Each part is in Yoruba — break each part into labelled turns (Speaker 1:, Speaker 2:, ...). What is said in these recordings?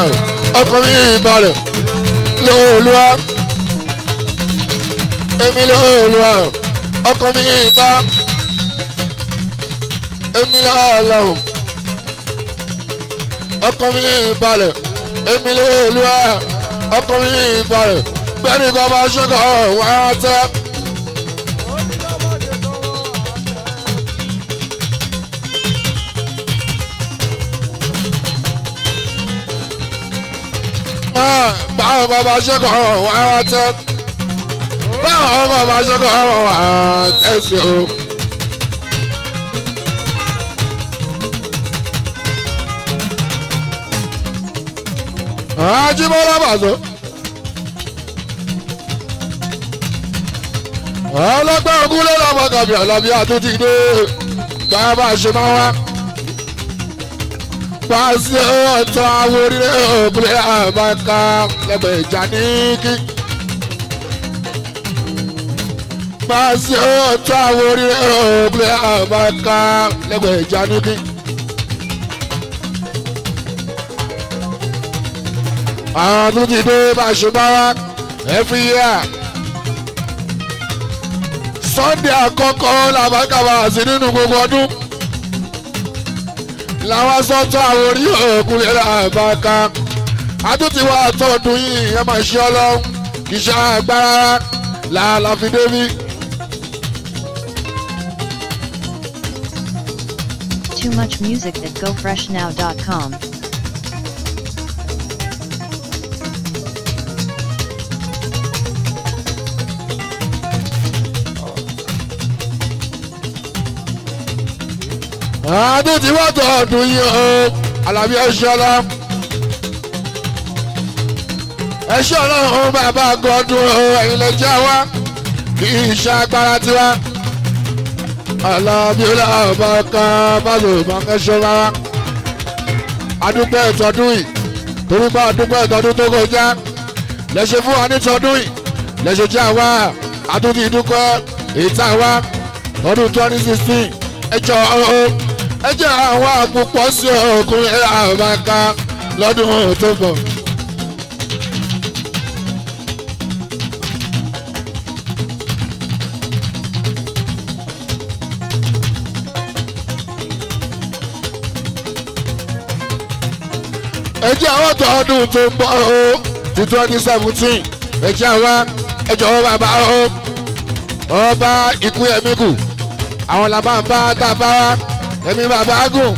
Speaker 1: ọkàn mi balẹ̀ lóòlùwà èmi lóòlùwà ọkàn mi bá èmi lọ́ọ̀lọ́hùn ọkàn mi balẹ̀ èmi lóòlùwà ọkàn mi balẹ̀ bẹ́ẹ̀ni kò bá ṣẹ́kọ̀ wá tẹ́. báwo bàbá ṣẹ́kọ̀ wá tẹ́ báwo bàbá ṣẹ́kọ̀ wá tẹ́sí o. Ajíbọ́lá bàzọ́. ọlọ́gbẹ́ ogún ló lọ́mọ kàbí ọ̀lọ́bí àtúntì dé báyọ̀ bá ṣe máa wá. pàṣẹ ọ̀tọ̀ àwọn orílẹ̀ òkúlẹ̀ àbáká lẹ́gbẹ̀ẹ́ ìjà ní kí. pàṣẹ ọ̀tọ̀ àwọn orílẹ̀ òkúlẹ̀ àbáká lẹ́gbẹ̀ẹ́ ìjà ní kí. àwọn àtúntì dé bá ṣe máa wá every year sunday àkọ́kọ́ làbákàbà sí nínú gbogbo ọdún làwọn sọ́tọ̀ àwọn orí òkun lè làbáka àtúntì wa tọdún yìí ẹ máa ṣe ọlọ́run kì í ṣe agbára làálàá fi débi.
Speaker 2: Too much music at gofreshnow.com.
Speaker 1: àtúntì wa tọdún yìí o alábí ẹṣẹ ọlọ́run ẹṣẹ ọlọ́run bàbá gọdún o ẹ̀yin lè jẹ́ wa kì í ṣe agbára tiwa alábí ọlọ́ọ̀bá kan báwo máa ń ṣe rárá adúpẹ́ ìtọ́dún yìí torí bá adúpẹ́ ìtọ́dún tó kọjá lẹ́sẹ̀ fún wa ní tọdún yìí lẹ́sẹ̀ jẹ́ àwa àtúntì ìdúpẹ́ èyí tá a wá ọdún twenty sixteen ẹjọ́ ọ̀hún ẹjẹ́ àwọn àpòpọ̀ sí ọkùnrin àbáká lọ́dún tó bọ̀. ẹjẹ́ àwọn tó ọdún tó ń bọ̀ ó ti twenty seventeen ẹjẹ́ àwọn ẹjọ́ bàbá ó ọba ikú ẹ̀mí kù àwọn làbá ń bá dábàá wá ẹ̀mí bàbá gùn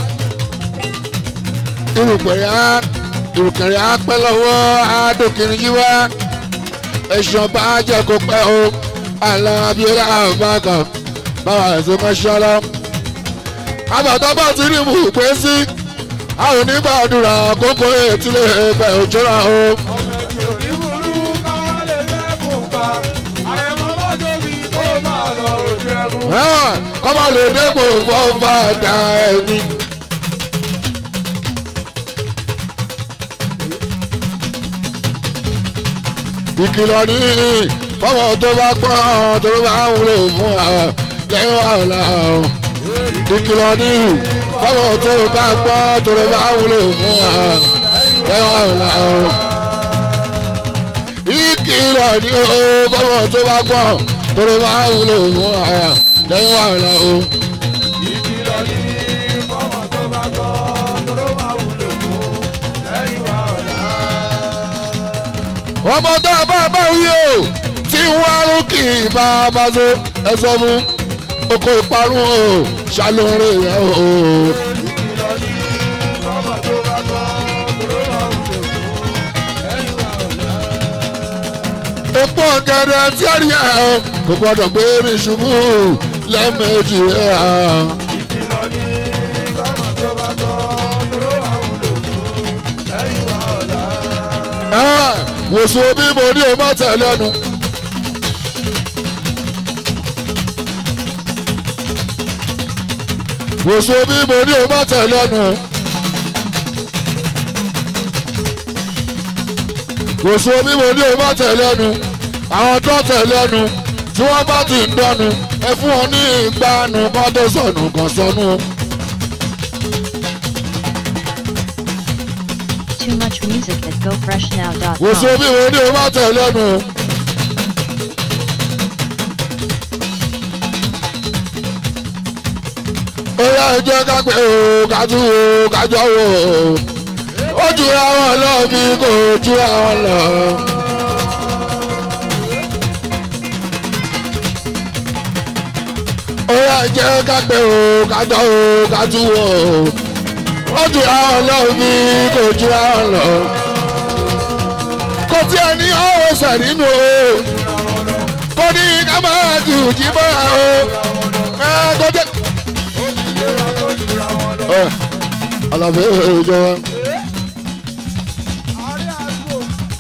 Speaker 1: irùpẹ̀rẹ̀ á irùkẹ̀rẹ̀ á pẹ́ lọ́wọ́ àádókìrin yí wá ẹ̀sùn bá jẹ́ kó pẹ́ o àlọ́ abiola àbákan báwa ẹ̀sìn mọ́ṣẹ́ lọ. àbàtà bá ti rí mú pé sí àwọn onígbàdúrà kókó ètílé ẹgbẹ́ òjòrà o.
Speaker 3: ọmọ ẹgbẹ́ oníburú káwá lè fẹ́kùn pa àrẹ̀mọ́ lọ́jọ́ bí tó máa lọ ojú ẹkùn.
Speaker 1: kọ́mọ lè dépò fọ́fà dá ẹni. ìkìlọ̀ ní fọwọ́ tó bá pọ́n tó bá wúlò fún wa lẹ́yìn wàhálà o. ìkìlọ̀ ní fọwọ́ tó bá pọ́n tó bá wúlò fún wa lẹ́yìn wàhálà o. ìkìlọ̀ ní fọwọ́ tó bá pọ́n tó bá wúlò fún wa lẹ́yìn wàhálà o.
Speaker 3: ìkìlọ̀ ní fọ́mọ tó bá gbọ́ tó máa wúlò fún lẹ́yìn wa ọ̀la.
Speaker 1: ọmọ tó a bá bá wí o tí wọ́n á kì í bá a bá so ẹ sọ fún oko ìparun o ṣàlóore rẹ o.
Speaker 3: ìkìlọ̀ ní fọ́mọ tó bá gbọ́ tó máa wúlò fún lẹ́yìn wa ọ̀la.
Speaker 1: epo ọ̀gẹ̀dẹ̀ tí a rí ẹ̀ o kò gbọ́dọ̀ gbé mi ṣubú lẹ́ẹ̀mejì rẹ̀ o.
Speaker 3: ìkìlọ̀ ní fọ́mọ tó bá gbọ́ tó máa wúlò fún lẹ́yìn wa ọ̀la.
Speaker 1: Ẹ, wòsàn bí mo ní o má tẹ̀ lẹ́nu. wòsàn bí mo ní o má tẹ̀ lẹ́nu. wòsàn bí mo ní o má tẹ̀ lẹ́nu. àwọn tó tẹ̀ lẹ́nu tí wọ́n bá ti ń dọ́nu ẹ fún wọn ní ìgbàanu kan tó sọnù kan sọnù.
Speaker 2: Too Too much music at
Speaker 1: wò sí
Speaker 2: gofreshnow.com.
Speaker 1: omi wo ni o bá tẹ̀ lẹ́nu. ó yá ẹjọ́ ká pé o ká tún wo ká jọ wò ó ó jura wọn lọ bí kò jura wọn lọ. ó yá ẹjọ́ ká pé o ká jọ wò ká tún wò ó jura wọn lọ bí kò jura wọn lọ kò tí ẹ ní ọ̀rọ̀ sẹ̀ nínú o kò ní ká máa ju jí bọ́ra o ẹ kò jẹ́. ẹ àlàfo ìjọba
Speaker 3: àárẹ̀ àgbo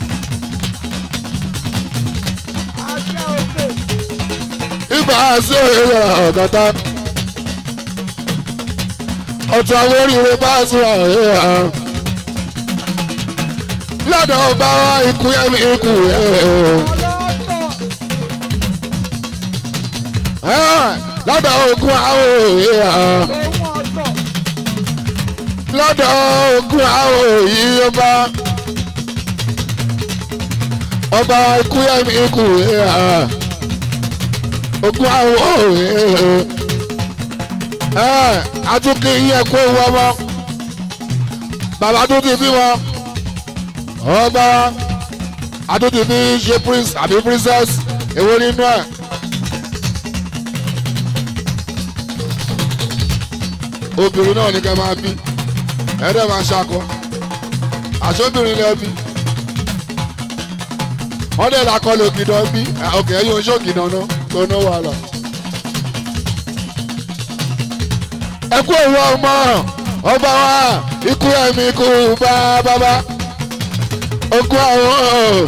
Speaker 3: àṣà òkè
Speaker 1: ibà sí òye ọ̀gọ́ta ọ̀tún àwọn oríire bá sùn àyè à lọ́dọ̀ ọba wa ikú ẹ̀mí ikú ẹ̀
Speaker 3: ọlọ́tọ̀
Speaker 1: lọ́dọ̀ ogun àwọn òye à.
Speaker 3: òun ọ̀tọ̀
Speaker 1: lọ́dọ̀ ogun àwọn òyì ọba ọba ikú yẹmi ikú ẹ̀hà ogun àwọn òyì ẹ̀ àtúnkì yẹ kó wọ́n mọ́ bàbá tó ti bí wọn ọba àtúntì bí ṣe prince àbí princess èwo nínú ẹ̀. obìnrin náà ní ká máa bí ẹ̀ẹ́dẹ̀ máa ṣakọ àṣọ́bìnrin lẹ́ bí wọ́n dẹ̀ lakọ lè kìdán bí ọkẹ́ ẹ̀yìn oṣù kìdán náà tó ná wàhálà. ẹ kú òwò ọmọ ọba wa ikú ẹ̀mí ikú bá bábá okú àwọn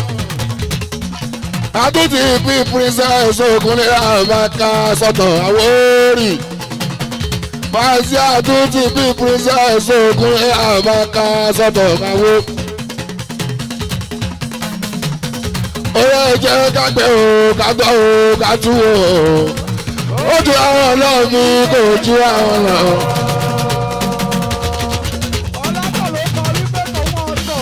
Speaker 1: àtúntì bí princess okunlé àbáká sọ̀tọ̀ àwọn orí fàásì àtúntì bí princess ogun àbáká sọ́tọ̀ káwó. oyè jẹ́ kágbẹ́ o kágbọ́ o kátú o ó ju àwọn ọlọ́ọ̀mí kò ju àwọn lọ.
Speaker 3: ọlọ́tọ̀ ló kọ wípé tòun ọ̀tọ̀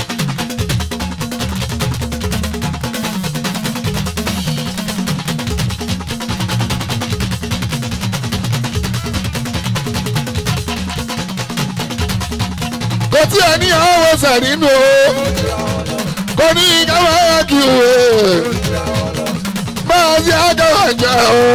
Speaker 1: kò tí ẹ ní àwọn ọ̀sẹ̀ nínú o kò ní káwọn ẹ̀yà kí o máa ṣe àgàwà jẹ o.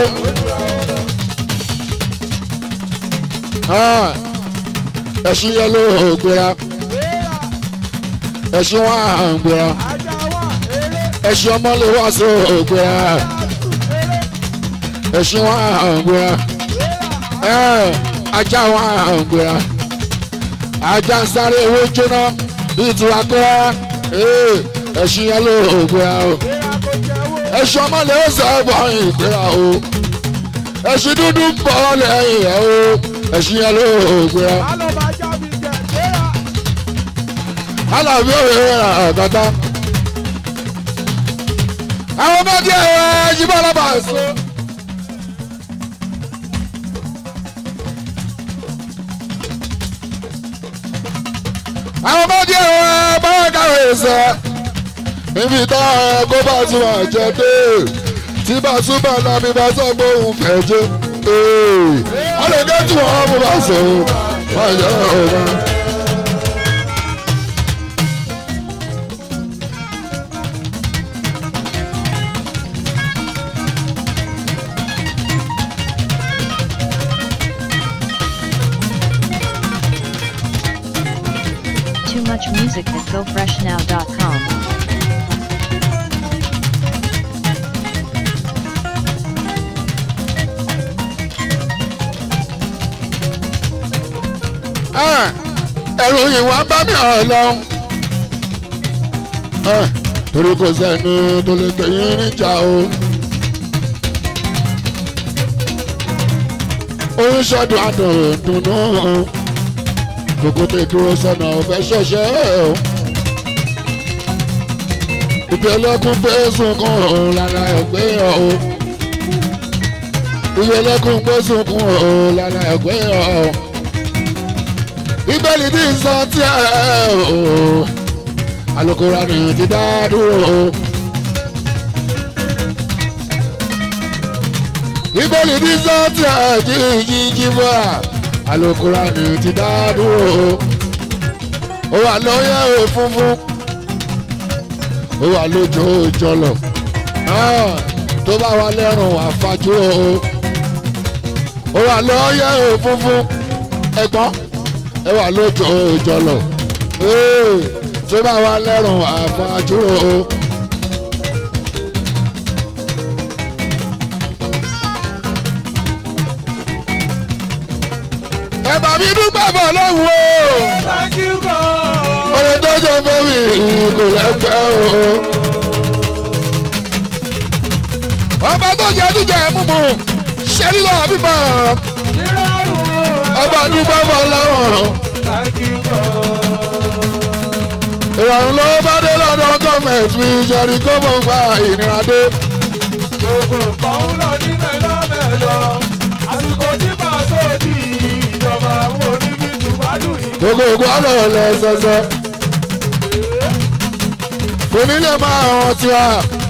Speaker 1: Ah, ẹ̀sìn yẹn ló gbéra
Speaker 3: béèrà
Speaker 1: ẹ̀sìn wọn à ń gbéra
Speaker 3: ajá wà eré
Speaker 1: ẹ̀sìn ọmọ lè wá sí ògbéra
Speaker 3: àtù eré
Speaker 1: ẹ̀sìn wọn à ń gbéra
Speaker 3: béèrà
Speaker 1: ẹ̀ ajá wọn à ń gbéra ajá ń sáré owó jóná bíi tiwa kọ́ra ẹ̀sìn yẹn ló gbéra o.
Speaker 3: béèrà kò jẹ́wọ́
Speaker 1: ẹṣin ọmọ lè ṣe ẹbọ ìgbéra o ẹṣin dúdú ń bọ̀ lẹ́yìn ẹ̀ o ẹṣin yẹn ló gbéra
Speaker 3: alọ́ba jábí jẹ béèrà
Speaker 1: alábí òwe rà àgàtà. àwọn ọmọdé ẹ̀ yíbọn ọlọ́ba ẹ̀sọ́. àwọn ọmọdé ẹ̀ báwọn kàwé ẹ̀sẹ̀ níbi tá ẹ kó bá tún àjẹ dé tí bá tún bá lábí bá sọ pé òun fẹ́ jẹ́ ọlọ́dẹ tí wọ́n mú bá sọ wọ́n yẹ ọ̀gá.
Speaker 2: Too much music at gofreshnow.com.
Speaker 1: ẹ̀rù ìwà bá mi hàn lọ. torí kò sẹ́ni tó lè gbé yín níjà o. oyún ṣọ́dún àdùn dùnú kòkó tẹ dúró sọ́nà ọ̀fẹ́ ṣọ̀ṣẹ́ o. ìpẹ́lẹ́kùn pé sunkún lára ẹ̀gbẹ́ o. ìpẹ́lẹ́kùn pé sunkún lára ẹ̀gbẹ́ o. ìbẹ́lí ní sọ tí ẹ o. alukóra ni ti dá dúró. ìbéèrè ní sọ́ọ̀tì àti ìjíjí bọ́ alukóra ni ti dá dúró. ó wà lóyè òfunfun ó wà lójó ìjọlọ tó bá wà lẹ́rùn àfájú o ó wà lóyè òfunfun ẹ̀gbọ́n ẹ wà lójó ìjọlọ tó bá wà lẹ́rùn àfájú o. ẹ bá mi dúpẹ́ bọ̀ lọ́wọ́ o
Speaker 3: Thank you God.
Speaker 1: oye tó jẹ fún mi kò lẹ́gbẹ́ o. ọba tó jẹ jíjẹ mímu ṣe lílọ bíbọ
Speaker 3: Nírọ̀rùn.
Speaker 1: ọba dúpẹ́ bọ̀ lọ́wọ́.
Speaker 3: Thank you God.
Speaker 1: ìrọ̀rùn ló bá dé lọ́dọ̀ gọ́ọ̀mẹ̀ntì mi ìṣẹ̀rí kó mọ̀ gba ìnira dé.
Speaker 3: Gbogbo nǹkan ń lọ ní mẹ́lọ́mẹ́lọ́. Àsìkò tí màá sóòdì ìjọba àwọn oníbí tùbádùn yìí.
Speaker 1: gbogbo ògùn ọ̀nà lẹ́sẹsẹ. kò ní lè máa hàn tiwa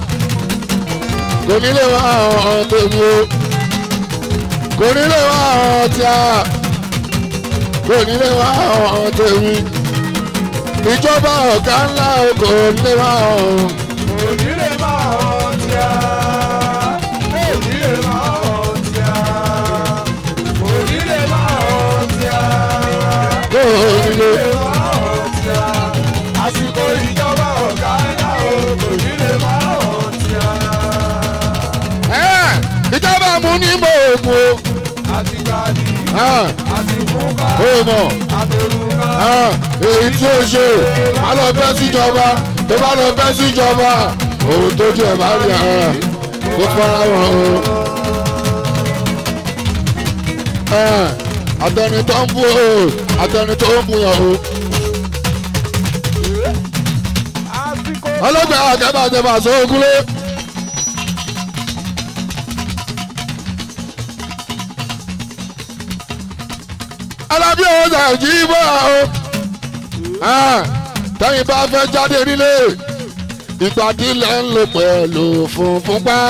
Speaker 1: kò ní lè máa hàn tèmi o kò ní lè máa hàn tiwa kò ní lè máa hàn tèmi ìjọba ọ̀gá ńlá o kò ní lè máa hàn.
Speaker 3: Òní lè máa hàn tí a. Òní lè máa hàn tí a. Òní lè máa hàn tí a.
Speaker 1: kò ní lè.
Speaker 3: Lè máa hàn tí a. Àsìkò ìjọba ọ̀gá ẹ̀dá o. Òní lè máa hàn tí a.
Speaker 1: Ẹ́, ìjọba mú ní mọ̀ ògùn o.
Speaker 3: Àti gbàdí,
Speaker 1: Ah,
Speaker 3: àti fúnka,
Speaker 1: ó mọ̀.
Speaker 3: àtẹrùká.
Speaker 1: Ah, èyí tí ó ṣe má lọ bẹ́ síjọba tó bá lọ bẹ́ síjọba òun tó jẹ bá rí ara kó fara wọn o. Ah, àtẹni tó ń bú o àtẹni tó ń búyàn o.
Speaker 3: Àsìkò
Speaker 1: ọlọ́gbẹ́ àgẹ́bà jẹ bá sọ ogúnlé. alábí ọ̀sà jí bọ́ o. Ah, tẹ́yìn bá fẹ́ jáde nílé ìgbàdílẹ̀ ń lò pẹ̀lú funfun pa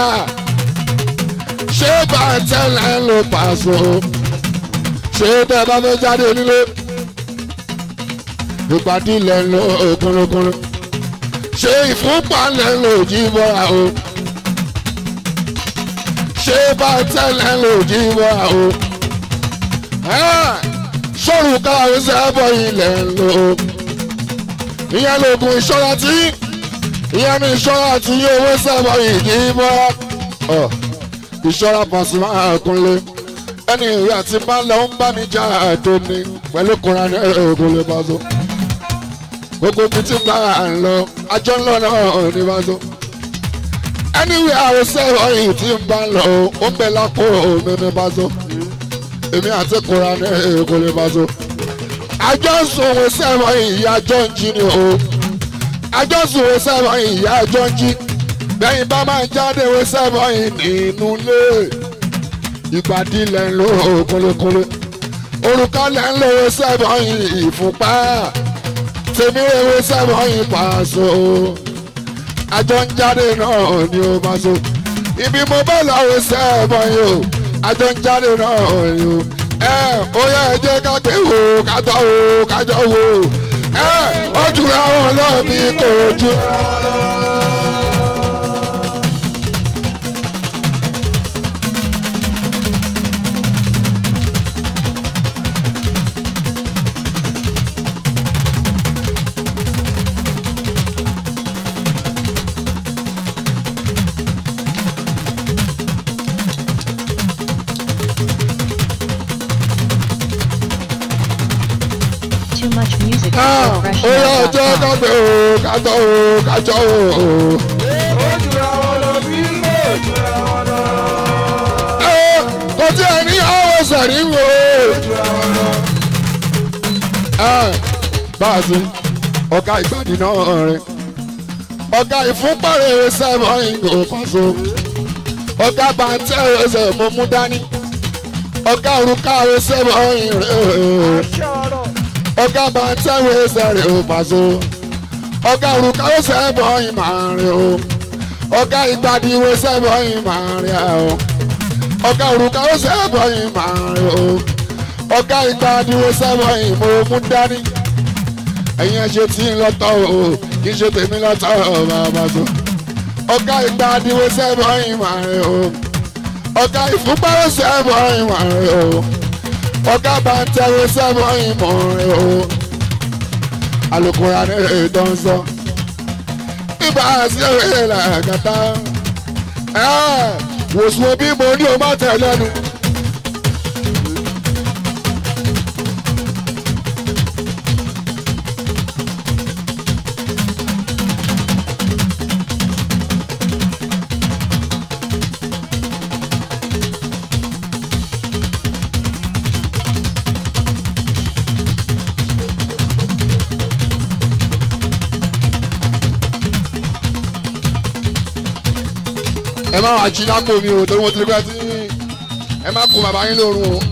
Speaker 1: ṣé bàtẹ́lẹ̀ ń lò pàṣọ ṣé tẹ́ bá fẹ́ jáde nílé ìgbàdílẹ̀ ń lò kúnlókúnló ṣé ìfúnpá lẹ̀ ń lò jí bọ́ra o ṣé bàtẹ́lẹ̀ ń lò jí bọ́ra o sọ̀rọ̀ káwé sẹ́bọ̀ ilẹ̀ ń lò ó ìyẹn lóògùn ìṣọ́ra tí ìyẹn ní ìṣọ́ra tí owó sẹ́bọ̀ ìdí bọ́ ìṣọ́ra Pasuma Kúnlé ẹni ìwé àti máa lọ ń bá mi já àtò ní pẹ̀lú kura ní oògùn lè bá tó gbogbo ibi tí bá à ń lọ ajọ́ ń lọ náà ní bá tó ẹni ìwé àwọn sẹ́bọ̀ yìí tí ń bá lọ ó ń bẹ lápò mímí bá tó èmi àti kura ní oògùn lè bá tó àjọsùn òwe sẹ́wọ̀n ìyá jọ ń jí ni o àjọsùn òwe sẹ́wọ̀n ìyá jọ ń jí bẹ́yìn bá máa jáde òwe sẹ́wọ̀n nínú ilé ìgbàdí lẹ̀ ń lo kólékólé òrùka lẹ̀ ń lo òwe sẹ́wọ̀n ìfúnpá tèmi òwe sẹ́wọ̀n pàṣọ àjọ ń jáde náà ni ó máa so ibi mo bá lọ òwe sẹ́wọ̀n yìí o àjọ ń jáde náà ni ó ẹ ó yẹ ẹ jẹ́ ká gbé wò ká tọ́ wò ká jọ wò ẹ ó jura wọn lọ bí kò ju.
Speaker 2: Too much music
Speaker 1: ó
Speaker 2: at
Speaker 1: yẹ ẹ jẹ́ ká
Speaker 2: GoFreshNow.com.
Speaker 1: gbé wò ká tọ́ wò ká jọ wò.
Speaker 3: ó jura wọn lọ bí ó jura wọn lọ.
Speaker 1: ẹ kò tí ẹ ní àwọn sẹ̀rí wò.
Speaker 3: ó jura wọn lọ.
Speaker 1: ẹ bá a ti ọ̀gá ìgbàdí náà rìn ọ̀gá ìfúnpárẹ̀ sẹ́wọ̀n ìgò pàṣẹ ọ̀gá bàtẹ́ ẹsẹ̀ mo mú dání ọ̀gá òrùka sẹ́wọ̀n ìrìn
Speaker 3: aṣọ ọ̀rọ̀.
Speaker 1: ọ̀gá bàtẹ́ ẹsẹ̀ rẹ̀ ò pàṣẹ ọ̀gá òrùka ó sẹ́bọ̀ yìí máa rìn o ọ̀gá ìgbàdìwò sẹ́bọ̀ yìí máa rìn o ọ̀gá òrùka ó sẹ́bọ̀ yìí máa rìn o ọ̀gá ìgbàdìwò sẹ́bọ̀ yìí mo mú dání ẹ̀yin ẹ̀ ṣe tí ń lọ́tọ̀ o kì í ṣe tèmi lọ́tọ̀ o bàbá tó ọ̀gá ìgbàdìwò sẹ́bọ̀ yìí máa rìn o ọ̀gá ìfúnpá ó sẹ́bọ̀ yìí máa rìn o ọ̀gá bàtẹ́wò sẹ́bọ̀ yìí máa rìn o alukura ní ètò ń sọ ibà sí òye làkàtà wòsùn bí mo ní o má tẹ̀ lẹ́nu. ẹ má wàá jí lápò mi o torí mo ti rí pé tí ẹ má kó bàbá yín lórun o.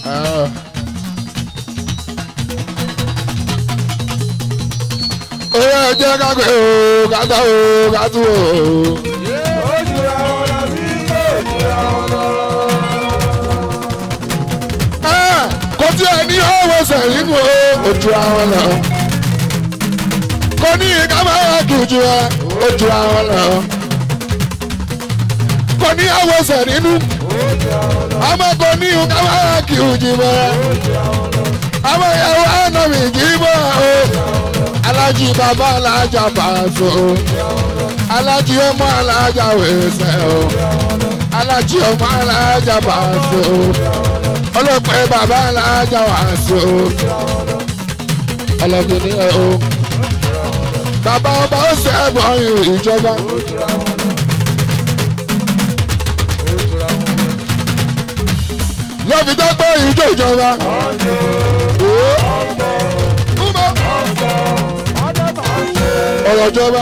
Speaker 1: oyè ẹjẹ kágbé o kátà o kátó o.
Speaker 3: ó jura wọn lọ sí ó jura wọn lọ.
Speaker 1: kò tí ẹ ní owó sẹ́yìn o ojú àwọn lọ. kò ní ká máa dùjú ẹ ojú àwọn lọ. kò ní owó sẹ́yìn nínú àmọ́ kò ní ká máa kí ojú bẹ́ẹ̀. àmọ́ ìyàwó àná mi jí bọ́ o. alájí bàbá alájà pàṣẹ o. alájí ọmọ alájà wẹ̀sẹ̀ o. alájí ọmọ alájà pàṣẹ o ọlọ́pàá bàbá alájà wà sí o ọlọ́gbìnrin ẹ o bàbá ọba ó ṣe ẹ̀bùn ìjọba lọ́fi tó gbọ́ ìjọ ìjọba. ọ̀rọ̀ ìjọba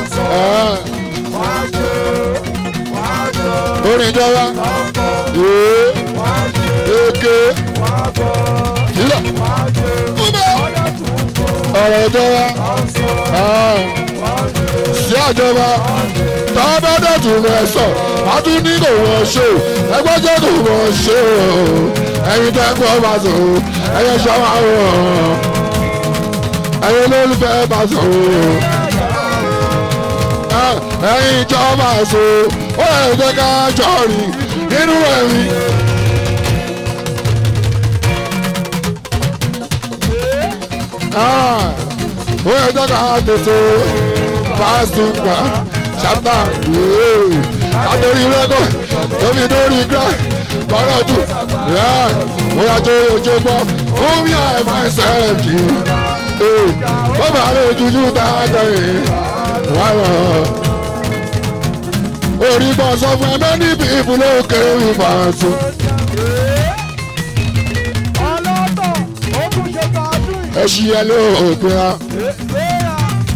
Speaker 1: orin ìjọba eke ilẹ̀ ọ̀rọ̀ ìjọba sí àjọba tọ́bọ́dọ̀ tó rẹ̀ sọ a tún ní kò wọ́n ṣe ẹgbẹ́ jẹ́ kò wọ́n ṣe o ẹ̀yin tẹ́ gbọ́ bá sọ ẹ̀yẹ ṣọ́wá o ẹ̀yin olólùfẹ́ bá sọ o ẹ̀yin ìjọba sọ ó lè jẹ́ ká jọ rìn nínú ẹ̀mí. ó yẹ jẹ́ ká tètè pásítọ̀ ṣápá àtòrí rẹ́kọ̀ tóbi lórí gbà kọ́rọ̀ jù ó yà tó ojú bọ́ fún mi àìmọ̀ ẹsẹ̀ jì ó bá lè jújú dáadáa yìí wá lọ. orí bọ́ sọ fún ẹ mẹ́ni bí ibùdó kéré ìfàṣọ.
Speaker 3: ọlọ́tọ̀ ó tún ṣe tààdùn
Speaker 1: ẹ ṣí ẹ lóògùn ya
Speaker 3: ìgbéra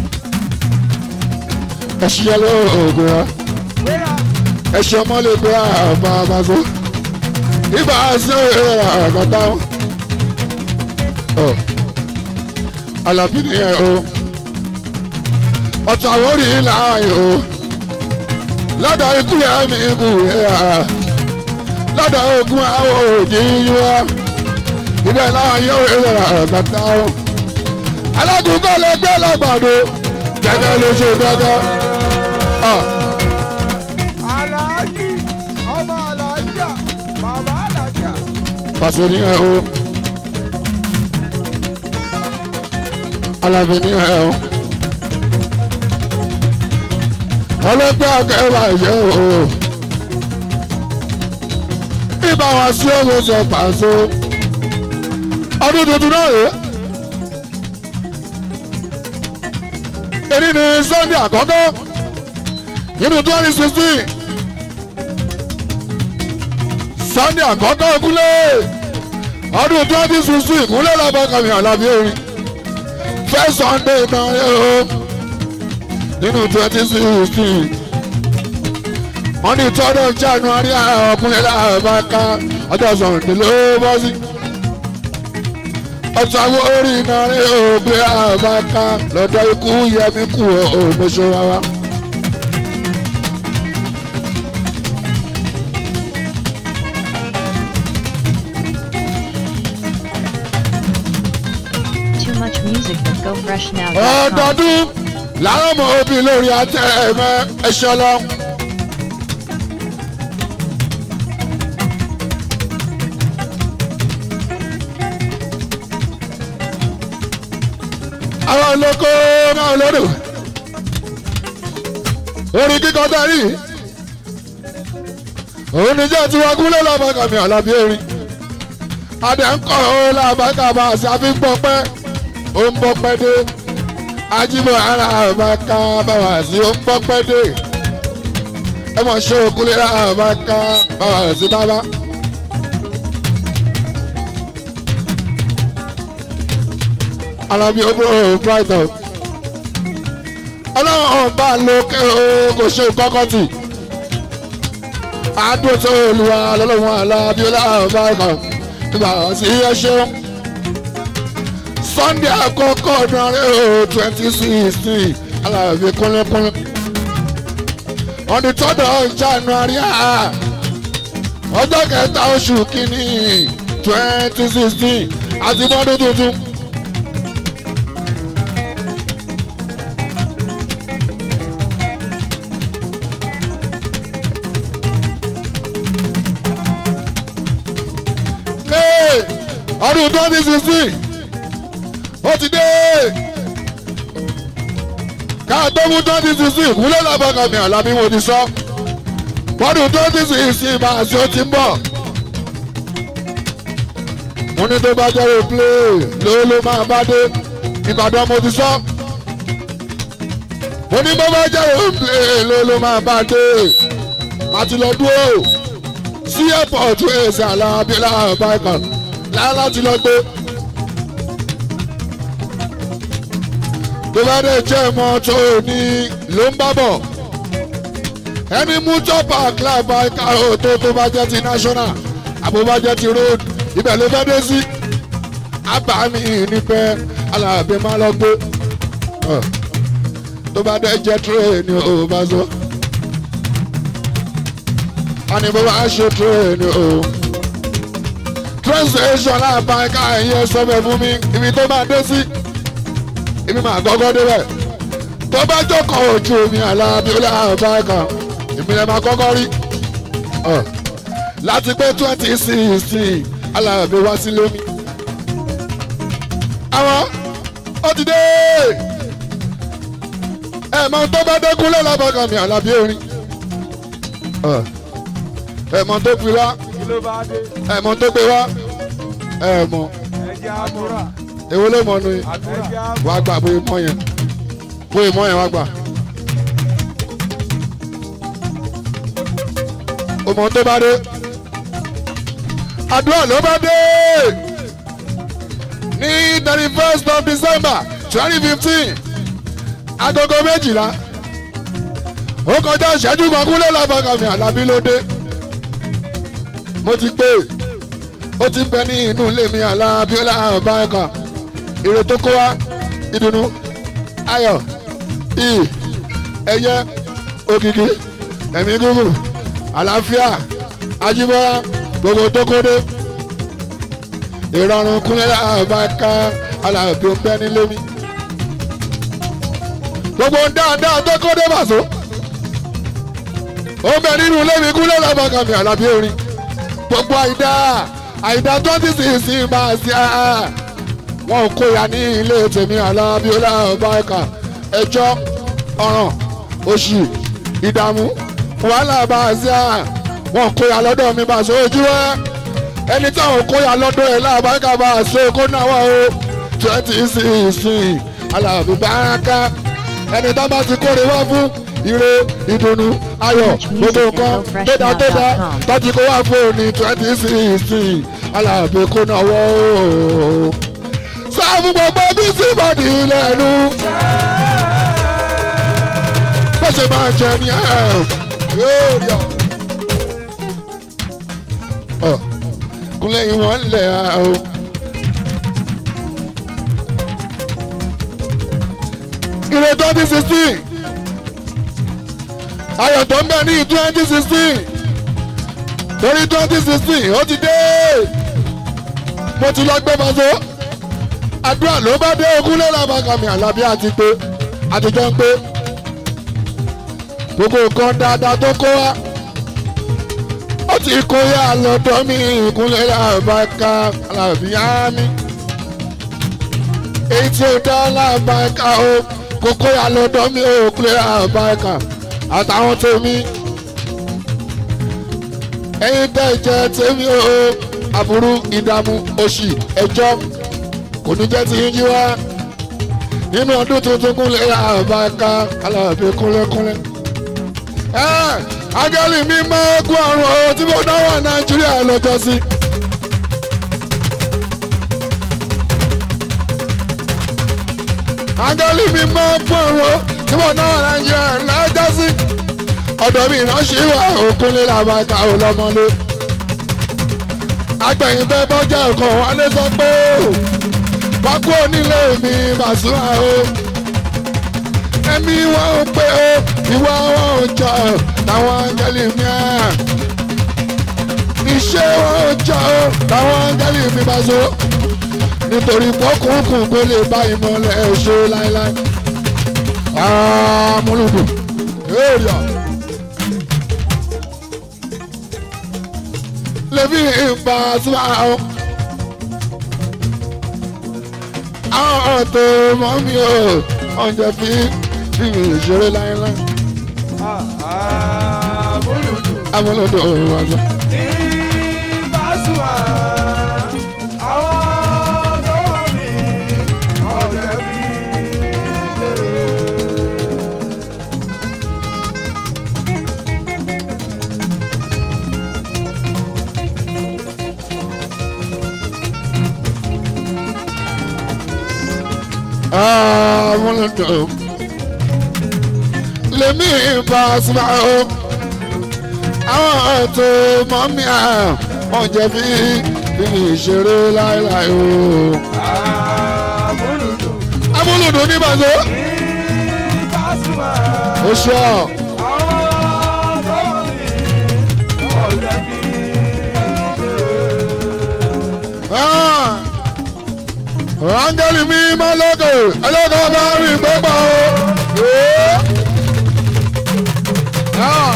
Speaker 1: ẹ ṣí ẹ lóògùn ya
Speaker 3: ìgbéra
Speaker 1: ẹ ṣe ọmọ lè gbé àbá àbáṣọ ibà ṣe àgàtà ọ Àlàbí nìyẹn o ọ̀tọ̀ àwọn orí láàyè o lọ́dọ̀ ikú yẹn mi kù yẹn lọ́dọ̀ ogun àwọn òjì yíwá ibẹ̀ láàyè o ìlera àgàtà o alágùnkọ́ lè gbé lọ́gbàdo gẹ́gẹ́ ló ṣe gẹ́gẹ́ ọ.
Speaker 3: aláàjì ọmọ aláàjà bàbá aláàjà
Speaker 1: pàṣẹ ní ẹ o Àlàbí ní ẹ o ọlọ́pẹ́ akẹ́wà yẹ o ibà wá sí owó sọ pàṣẹ ọdún tuntun náà rèé èyí ni Sunday àkọ́kọ́ nínú twenty sixteen Sunday àkọ́kọ́ ìkúlẹ̀ ọdún twenty sixteen ìkúlẹ̀ lọ́bọ̀ kàmí Àlàbí orin first Sunday náà yẹ o nínú twenty sixteen wọ́n ní third of January ọkùnrin làbáká ọjọ́ Sunday ló bọ́ sí ọ̀tún àwọn orí iná rẹ̀ ògbé àbáká lọ́dọ̀ ikú yẹmi kú òmùsùn rárá.
Speaker 2: Too much music at gofreshnow.com.
Speaker 1: ọdọọdún làwọn ọmọ òbí lórí àtẹ ẹmẹ ẹṣẹ lọ. àwọn olóko náà lódò orin kíkọ darí òun ní jẹ́ tiwọn kúlẹ̀ lọ́bàkàmì àlàbí erin adé ń kọ́ ọ́ làbàkàmà àti àfihàn ó ń bọ́ pẹ́ dé ajímọ̀ ara àbáká báwa sí ó ń bọ́ pẹ́ dé ẹ mọ̀ ṣe òkúlẹ̀ àbáká báwa sí bábá. alábí ó búrò brighton ọlọ́run ọba lókè o kò ṣe kọ́kọ́ tì àádọ́ tó olùwà lọ́lọ́run alábí ó láàbá kan nígbà tí ẹ ṣeun sunday àkọ́kọ́ ọdún ọ̀rẹ́ o twenty sixteen alábí kúnlẹ́kúnlẹ́ on the third of january ah, ọjọ́ kẹta oṣù kínní twenty sixteen àti bọ́dún tuntun. Hey, ọdún twenty sixteen ó ti dé ká tó mú twenty sixteen kúlẹ̀ lábàkà mi àlábí mo ti sọ bọ́dún twenty sixteen máa ṣe ó ti ń bọ̀ mo ní tó bá jẹ́ play ló ló máa bá dé ìbàdàn mo ti sọ mo ní bó bá jẹ́ play ló ló máa bá dé má ti lọ dúró sí airport ẹ̀sẹ̀ alábílà bákan láti lọ gbé. tó bá dé jẹ́ mọ́tò ní ló ń bá bọ̀ ẹni mú chopper àkàlà ìkàrò tó tó bá jẹ́ ti national àbò bá jẹ́ ti road ibẹ̀ ló fẹ́ dé sí àbámi níbẹ̀ alábẹ́ máa lọ gbé Ọ̀, tó bá dé jẹ́ train ò bá sọ ani bó bá ṣe train o train station láàbá ẹ̀ka ẹ̀yẹ sọ́fẹ̀ fún mi ibi tó máa dé sí èmi máa gọ́gọ́ débẹ̀ tó bá jókòó ojú omi aláàbí ọlọ́àbá kan ìpínlẹ̀ máa kọ́kọ́ rí Ọ̀, láti pé twenty sixteen aláàbí wá sí lómi. àwọn ó ti dé ẹ̀mọ́ tó bá dẹ́kun lọ́lọ́bọ̀ kan mi aláàbí orin Ọ̀, ẹ̀mọ́ tó fi wá
Speaker 3: kí ló bá dé
Speaker 1: ẹ̀mọ́ tó gbé wá ẹ̀mọ́
Speaker 3: ẹjẹ àdúrà
Speaker 1: èwo ló mọ̀ nù yín
Speaker 3: ẹjẹ
Speaker 1: wàá gbà bóyá mọ́ yẹn bóyá mọ́ yẹn wàá gbà. ọmọ tó bá dé àdúrà ló bá dé ní thirty first of december twenty fifteen agogo méjìlá ó kọjá ìṣẹ́jú kan kúlẹ̀ lábàkàmì àlàbí ló dé mo ti pè ó ti bẹ ní inú ilé mi àlàbí ó láàbá ẹ̀ka èrè tó kó wa ìdùnnú ayọ̀ iyì ẹ̀yẹ òkìkí ẹ̀mí gúgùn àlàáfíà ajíbọ́lá gbogbo tó kó dé ìrọ̀rùn kúnlẹ̀ àbáká alábí ó bẹ́ nílé mi gbogbo dáadáa tó kó dé bàṣọ ó bẹ nínú ilé mi kúnlẹ̀ àbáká mi àlàbí orin gbogbo àìdá àìdá twenty six máa ṣe àá wọn ò kóya ní ilé tèmi alábíọ́lá ọbaẹ̀ka ẹjọ́ ọ̀ràn òṣì ìdààmú wàhálà bá a ṣe à wọn ò kóya lọ́dọ̀ mi bá a ṣe ojú ẹ ẹni táwọn kóya lọ́dọ̀ ẹ̀ láàbáríkà bá a ṣe kó náwó o twenty sixteen alábí báraka ẹni tá bá ti kórè wá fún ire ìdùnnú ayọ̀ gbogbo nǹkan tó dá tó dá tọ́jú kó wá fún òní twenty sixteen alábí kó náwó o sáàmù gbogbo bí síbọ̀dì lẹ́nu. bó ṣe máa jẹ ní ẹ yóò rí ọ. Ọ, kúnlẹ̀ ìwọ̀n lẹ̀ o. ire twenty sixteen ayọ̀ tó ń bẹ ní twenty sixteen torí twenty sixteen ó ti dé mo ti lọ gbé maso àdúrà ló bá dé ogún lẹ́la bàkàmì àlàbí àti pé àtijọ́ ń pé gbogbo nǹkan dáadáa tó kó wá ó ti kó yá lọ́dọ̀ mi ìkúnlẹ̀ làbáká àlàbí àmì èyí tí ó dá làbáká o kó kó yá lọ́dọ̀ mi ìkúnlẹ̀ làbáká àtàwọn tèmi ẹ̀yin tẹ́ jẹ́ tèmi o aburú ìdààmú òṣì ẹjọ́ kò ní jẹ́ ti yín jí wá nínú ọdún tuntun kúnlẹ̀ àbáká alábẹ́ kúnlẹ̀kúnlẹ̀. ẹ agẹ́lì mi máa kú àrùn ọ̀hún tí mo dáwọ́ nàìjíríà lọ́jọ́ sí. agẹ́lì mi máa kú àrùn ọ̀hún tí mo dáwọ́ nàìjíríà lọ́jọ́ sí. ọ̀dọ̀ mi ìránṣẹ́ wà òkúnlẹ̀ làbáká ọlọ́mọlé. agbẹ̀yìn bẹ́ẹ̀ bọ́jà ọkọ̀ wọn lé sọ pé pákó onílé mi Pasuma o ẹ̀mí wọn ò pé o ìwà wọn ò jọ táwọn áńgẹ́lì mi à iṣẹ́ wọn ò jọ o táwọn áńgẹ́lì mi bá so nítorí pọ́kùnkùn kó lè bá ìmọ̀lẹ̀ ṣe láéláé amúlùdù èrìà lèmi ìbá Pasuma o. àwọn tó mọ́ mi ò oúnjẹ fi fi mi ṣeré láéláé.
Speaker 3: Àmúlùdù
Speaker 1: amúlòdò òun wá sọ.
Speaker 3: ní Pasuma. Àwọn tó wà ní ọ̀rẹ́ mi.
Speaker 1: amúlòdò lèmi Pasuma o. àwọn tó mọ́ mi à oúnjẹ fi fi mi ṣeré láéláé o.
Speaker 3: Àmúlùdù
Speaker 1: amúlòdò ní bàtó
Speaker 3: ní Pasuma.
Speaker 1: ó ṣọ́
Speaker 3: Àwọn tó wà ní ọ̀rẹ́ mi.
Speaker 1: áńgẹ́lì mi máa lókè ẹlẹ́kọ̀ọ́ bá rí gbẹ́gbà o. Ah.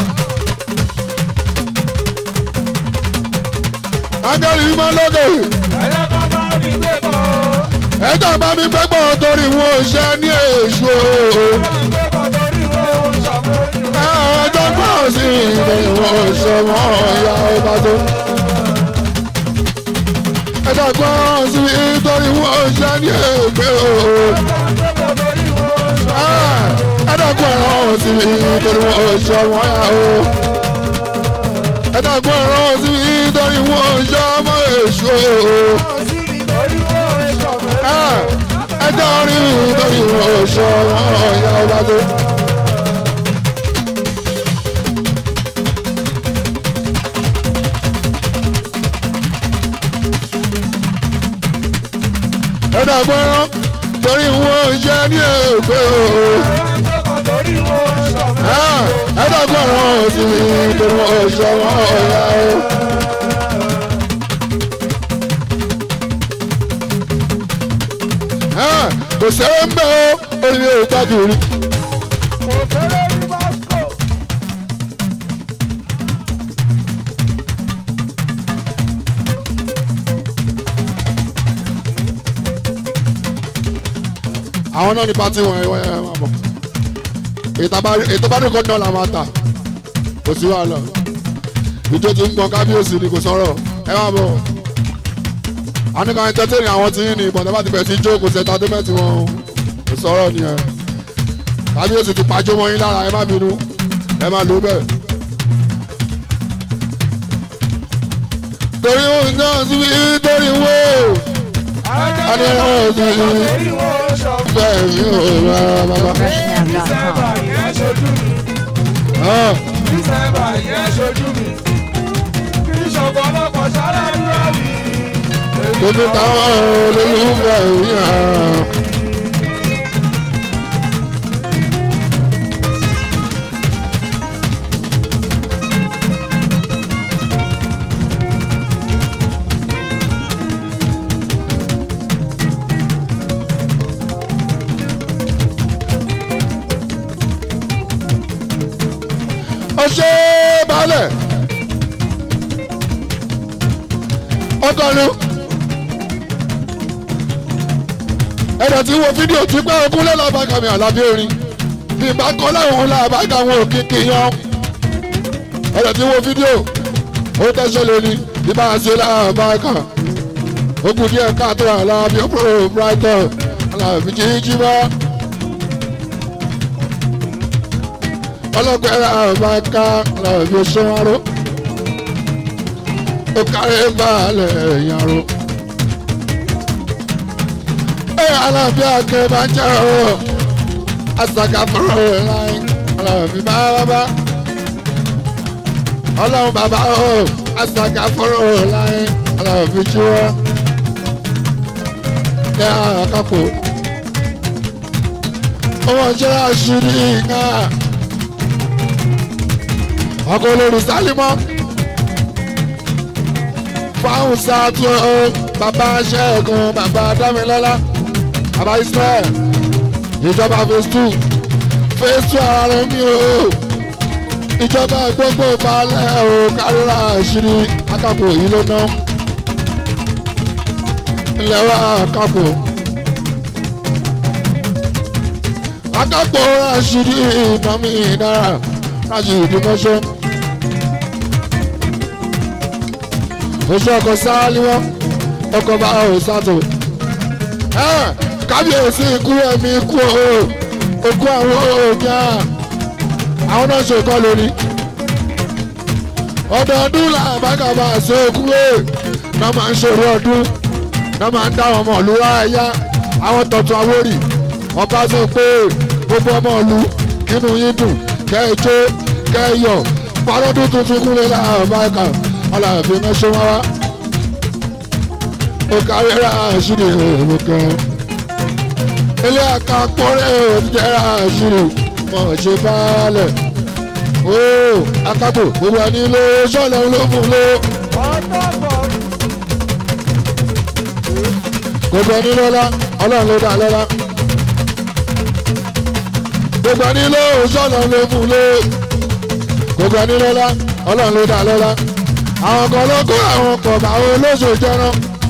Speaker 1: áńgẹ́lì mi máa lókè
Speaker 3: Ẹlẹ́kọ̀ọ́ máa ń gbé bọ̀.
Speaker 1: ẹ̀jọ̀ bá mi gbẹ́gbà torí wọn ò ṣe ní èṣù o. ẹ̀jọ̀ gbọ́ sí ìbẹ̀rẹ̀ wọn ò ṣe wọ́n ìyá ọba tó. ẹ̀jọ̀ gbọ́ sí torí wọn ò ṣe ní ègbé o. ẹ̀dàgbọ́n ẹ̀rọ sí mi torí wọn ò ṣe wọ́n yá o. ẹ̀dàgbọ́n ẹ̀rọ sí mi torí wọn ò ṣe ọmọ èṣù o. ẹjọ́ rí mi torí wọn ò ṣe wọ́n yá ọba tó. ẹ̀dàgbọ́n ẹ̀rọ torí wọn ò ṣe ní ègbé o. ẹ̀dàgbọ́n ẹ̀rọ sí mi torí wọn ò ṣe wọ́n yá o. kò sẹ́wọ́n ń bẹ́ o orí ò tájú rí. àwọn náà ní pátí wọn ẹ ẹ máa bọ̀ ètò bá nìkan náà la máa tà kò sí wàhálà ìjọ ti ń gbọ́n kábíyèsí ni kò sọ̀rọ̀ ẹ máa bọ̀ àníkà ẹ̀ńtẹ́tẹ̀rì àwọn tí ń ní ìbọn tẹ́lá ti bẹ̀rẹ̀ sí í jó kò sẹ́ta tó mẹ́tì wọn o kò sọ̀rọ̀ nìyẹn kábíyèsí ti pàjọ́ mọ́ yín lára ẹ má bínú ẹ má lò bẹ́ẹ̀. torí òun náà sí torí wó adé náà sí bẹ́ẹ̀ mi ò rárá bàbá.
Speaker 2: freshnow.com.
Speaker 1: Gbogbo táwọn olólùfẹ́ yìí hàn. ṣe balẹ̀ ọgọ́rùn ẹ̀dọ̀ tí wo fídíò tí pé ogún lẹ́la bá kàmì àlàbí orin bí bá kọ́ láwọn làbájá wọn ò kíkì yan ẹ̀dọ̀ tí wo fídíò ó tẹ́sẹ̀ lóní bí bá a ṣe làbájá ogun díẹ̀ káàtó àlàbí ọ̀pọ̀ brighton àlàbí jíjí bá. ọlọ́gbẹ́rẹ́ àbáká làbí sọ́wárò ó kárí balẹ̀ ìyàrá. ẹ alábí akẹ́ bá jẹ́ ọ́ asaka fúnra ẹ̀ láì alábí bábá. ọlọ́run bàbá ọ́ asaka fúnra ẹ̀ láì alábí jíwọ́. ẹ àkàpọ̀. ọmọ jẹ́ àṣírí náà ọkọ olórí sálímọ fáwọn sáàtú ọ bàbá ṣẹ́gun bàbá dámilọ́lá bàbá israel ìjọba phase two phase two ara mi o ìjọba gbogbo balẹ̀ o kárírà àṣírí akápò yìí ló ná ilẹ̀ wa akápò akápò àṣírí ìnámi náírà láti ìdúmọ́ṣọ́. oṣù ọkọ̀ sáálí wọn ọkọ̀ bá ọ̀ sátò. kábíyèsí ikú ẹ̀mí ikú o okú àwọn òòjà àwọn náà ṣe kọ́ lórí. ọdọọdún làbágàbà ṣe okú ẹ̀ náà máa ń ṣòro ọdún náà máa ń dá ọmọ ìlú ráyà àwọn tọ̀tún àwórì ọba sọ pé gbogbo ọmọ ìlú kínú yín dùn kẹ́ẹ̀jọ́ kẹ́ẹ̀yọ̀ parọ́dún tuntun kúnlẹ̀ láàbáyíká aláàfin náà ṣe wá wá. ó kárí ra àṣírí òwò kan. ilé àkàpọ̀rẹ́ òjijẹ́ ra àṣírí mọ̀ ṣe báálẹ̀. ó akápò gbogbo ẹni ló sọ̀lẹ̀ ló fún ló. gbogbo ẹni lọ́lá ọlọ́run ló dá lọ́lá gbogbo ẹni ló sọ̀nà ló fún lé gbogbo ẹni lọ́lá ọlọ́run ló dá lọ́lá àwọn kan ló kó àwọn kan báwo lóṣù jẹran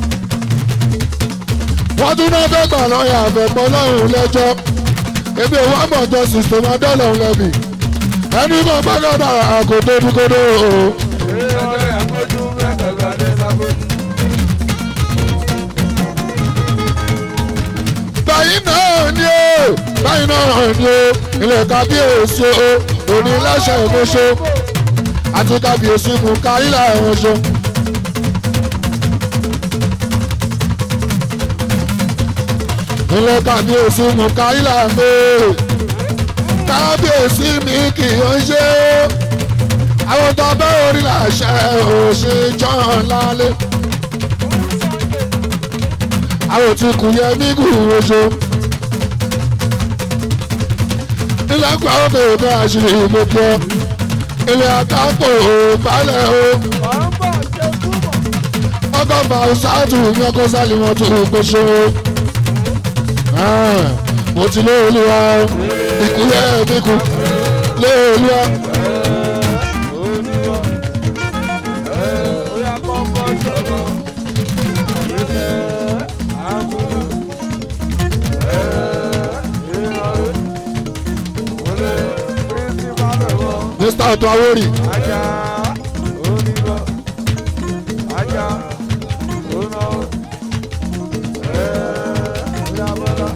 Speaker 1: wọ́n tún náà fẹ́ gbà lọ́yà àfẹ́pọ̀ lọ́rùn lẹ́jọ́ ebi òwò àmọ̀jọ sísè máa dọ́lọ̀ lẹ́bi ẹni mọ̀ gbọ́dọ̀ àkótó dúkódó o. báyìí náà ni ó báyìí náà ni ó ilé kábíyèsí o òní láṣẹ ìmúṣọ àti kábíyèsí mú káyílà ìmúṣọ. ilé kábíyèsí mú káyílà mi kábíyèsí mi kì í ṣe àwọn tó bẹ́ orí làṣẹ òṣè jọ́n lálẹ́ àwọn tí kù yẹ mí kù oṣù. ilé ẹ̀kọ́ àwọn bèrè bá àṣírí ìmọ̀kọ́ ilé àkàpọ̀ balẹ̀ o. ọgọ́fà ṣáàtù ní ọkọ̀ sálímọ̀ tó gbóṣó. mo ti lé olúwa ìkúlẹ̀ mi kù lé olúwa. mr ọtọ awori
Speaker 3: Ajá onígbọ̀ ajá oná ẹ̀ẹ́dàbọ̀dà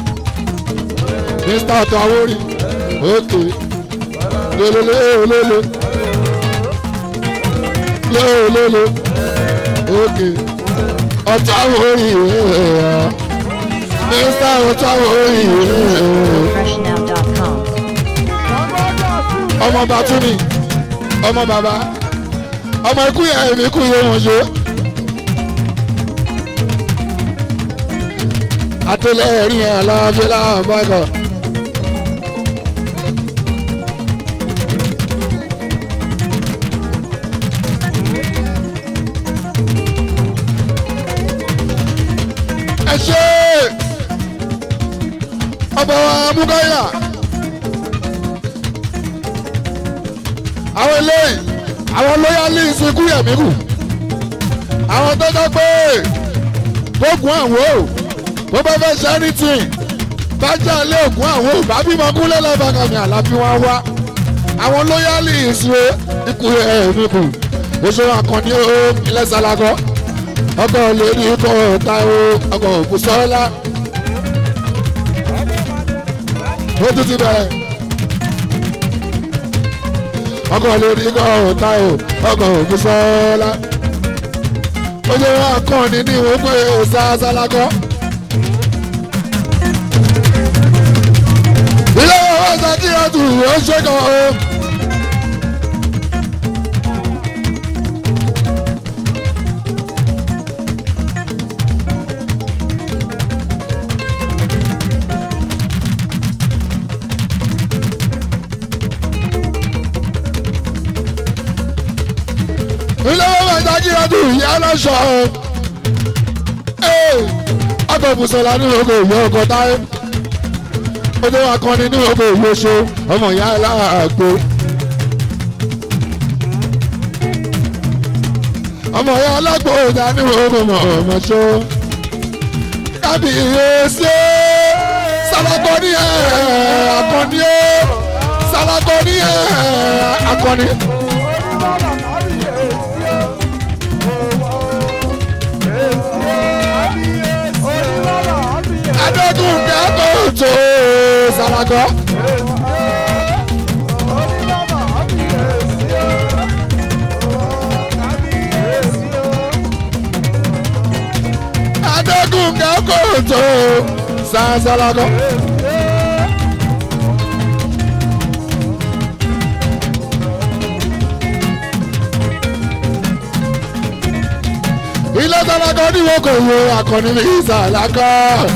Speaker 1: mr ọtọ awori òkè lélele olólo lélele òkè ọtọ awori mr ọtọ awori
Speaker 2: Freshnow.com.
Speaker 1: ọmọ bàtúni ọmọ bàbá ọmọ ikú yẹn èmi ikú yẹn wọn ṣe. àtẹlẹ́rìn ẹ̀ aláàbẹ̀ láàbàgà. ẹ ṣe ọba wa mugaila àwọn eléyìí àwọn loyalist ikú yẹ̀mí kù àwọn tó jẹ́ pé gbógun àwọn o bó bá fẹ́ ṣe anything bájà lé ògùn àwọn ò bá bímọ kúlẹ̀ lọ́bàkàmì àlàbí wọn wá àwọn loyalist wo ikú yẹ̀mí kù oṣù akọni o ilẹ̀ salagọ́ ọkọ̀ lórí ikọ̀ ọ̀tá o ọkọ̀ òkúsọ́lá ó tún ti bẹ̀rẹ̀ ọkọ̀ lórí ikọ̀ ọ̀tá o ọkọ̀ òkúsọ́lá oṣù akọni ní ìwọ̀n pé ọ̀sá salagọ́. ilé ọ̀sán kí ọ̀tún ó ṣe kàn ó. ilé wọn bá jákè ọdún ìyá aláṣọ ọkọ̀ ìbùsọ̀lá ní oko ìwé ọkọ̀ táyé ọdún akọni ní oko ìwé ṣe ọmọ ìyá aláàgbò ọmọ ìyá alágbò ìdá ní oko mọ̀ ọmọ ṣó kábíyèsí sálákọ́ni ẹ̀ akọni ẹ̀ sálákọ́ni ẹ̀ akọni. adógún kẹ́kọ̀ọ́ tó sálákọ́. adógún kẹ́kọ̀ọ́ tó sálákọ́. ilé sálákọ́ ní wọ́n kò wo akọni ní sálákọ́.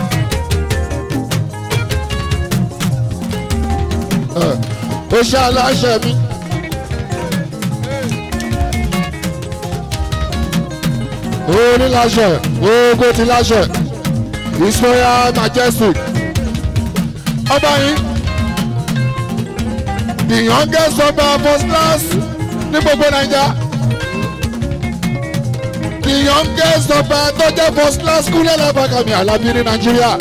Speaker 1: ó ṣe aláṣẹ mi. ó ní láṣẹ gbogbo ti láṣẹ his royal majestic ọba yìí the youngest ọba first class ní gbogbo naija the youngest ọba tó jẹ́ first class kúlẹ̀ lábàkàmì alábí ní nàìjíríà.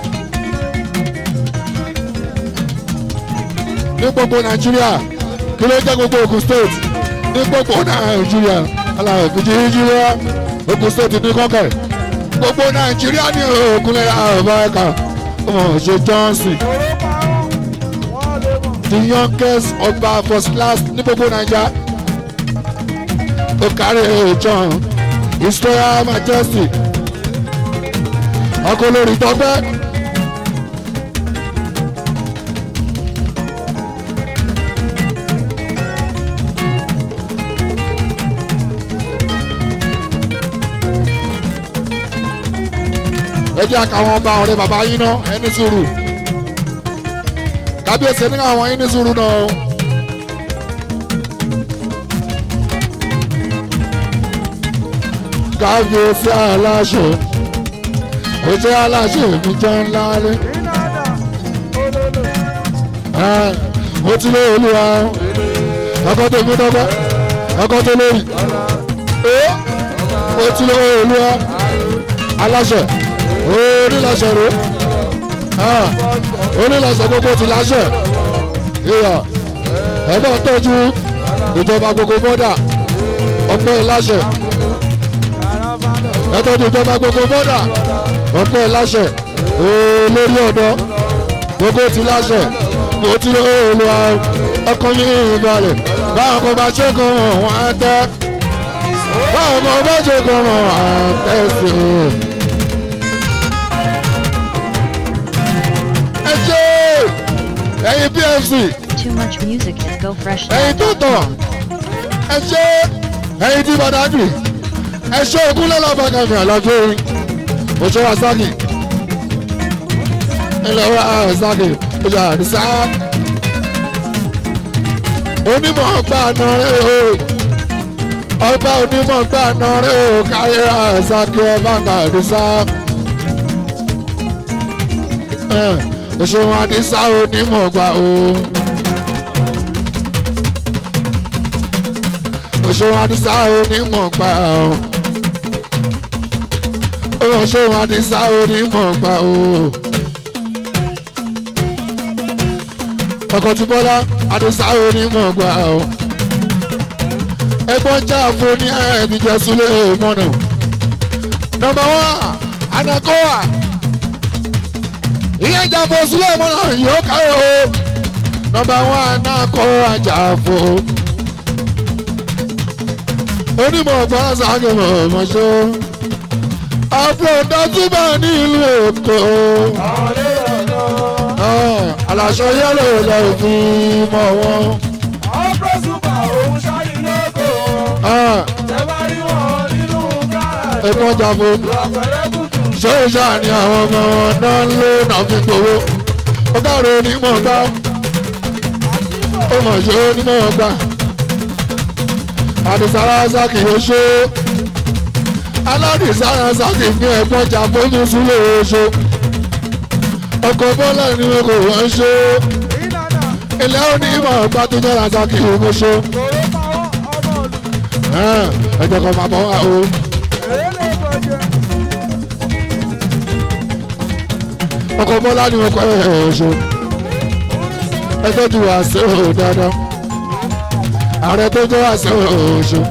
Speaker 1: ní gbogbo nàìjíríà kí ló jẹ́ gbogbo Ògùn state ní gbogbo nàìjíríà aláwọ̀ kìjì nàìjíríà Ògùn state ní kọ́kẹ́ gbogbo nàìjíríà ní ògùnlẹ̀ àbáyọ̀ká ọmọ ṣe johnson the youngest ọba first class ní gbogbo nàìjíríà okare john his royal majesty ọkọ olórí tọpẹ. ẹ jẹ́ àkàwọn ọba ọ̀rẹ́ bàbá yín náà ẹni sùúrù kábíyèsí ní àwọn yín ní sùúrù náà o. kábíyèsí aláṣẹ ojú aláṣẹ mi jẹ́ ńlá lé. mo ti lé olúwa ọkọ tó mi dọ́gba ọkọ tó lórí mo ti lé olúwa aláṣẹ onílàṣẹ ro onílàṣẹ gbogbo ti láṣẹ ìyá ẹ náà tọ́jú ìjọba gbogbo bọ́dà ọpẹ́ láṣẹ ẹ tọ́jú ìjọba gbogbo bọ́dà ọpẹ́ láṣẹ olórí ọ̀dọ́ gbogbo ti láṣẹ mo ti rí olùwà ọkàn yín ìbalẹ̀ báwọn kan bá ṣe kàn wọ́n á tẹ́ báwọn kan bá ṣe kàn wọ́n á tẹ́ sí i. ṣe ẹyin pfc
Speaker 2: Too much music at
Speaker 1: ẹyin
Speaker 2: gofreshnow.com.
Speaker 1: tó tàn ẹ ṣe ẹyin tí badagry ẹ ṣe ogún lọ́lọ́bàgàmì àlọ́jọ́ orin oṣù asaki ilẹ̀ wa asaki oṣù àdìsá onímọ̀ ọgbà náà rẹ̀ o ọba onímọ̀ ọgbà náà rẹ̀ o káyé asaki ọba àdìsá òṣùwọ̀n àdìsá onímọ̀ ọgbà o. ọ̀ṣun àdìsá onímọ̀ pa ọ́ ọ̀ṣun àdìsá onímọ̀ pa ọ́ ọkọ̀ tí bọ́lá àdìsá onímọ̀ pa ọ́ ẹgbọ́n já fún ní ẹ̀ẹ́dìjẹ́ súlẹ̀ mọ́nà nọmba wán anakoa ìyẹn jàpọ̀ súlẹ̀ mọ́nà yóò káyọ̀ o nọmba wán anakoa jàpọ̀ onímọ̀ ọ̀gbọ́n sàgẹ̀mọ̀ ọ̀mọ̀ṣọ́ àbúrò dátúbà ní ìlú èkó
Speaker 3: àwọn ilé ọ̀dọ́.
Speaker 1: aláṣọ yẹ́lò lọ fi mọ̀ wọ́n
Speaker 3: àwọn pẹ́sùpà òun ṣáyé lóko wọn. tẹ bá rí wọn nínú gáràjì.
Speaker 1: ẹ̀gbọ́n jàpọ̀
Speaker 3: lọ́pẹ̀lẹ́ kùtù.
Speaker 1: ṣé ìṣá ni àwọn ọmọ wọn náà ń lé náà fi gbowó ọgá rẹ onímọ̀ gbá ó mọ̀ ṣe onímọ̀ gbá àdìsára sákì yóò ṣe aládìsára sákì ní ẹ̀gbọ́n jàpọ̀ ní sílé oṣù ọkọ̀ bọ́lá ni wọn kò wọ́n ṣe
Speaker 3: ìlànà
Speaker 1: ilé onímọ̀ gbá tó jẹ́ra sákì yóò ṣe
Speaker 3: kòró pawọ́ ọmọ òlù.
Speaker 1: ẹ̀jẹ̀ kan máa bọ̀ wá o.
Speaker 3: èyí lè bọ̀jẹ̀.
Speaker 1: ọkọ̀ bọ́lá ni wọn kọ́ ẹ̀ ṣe ẹjọ́ ti wà sí òun dáadáa ààrẹ tó jẹ́ wà sí òun ṣe.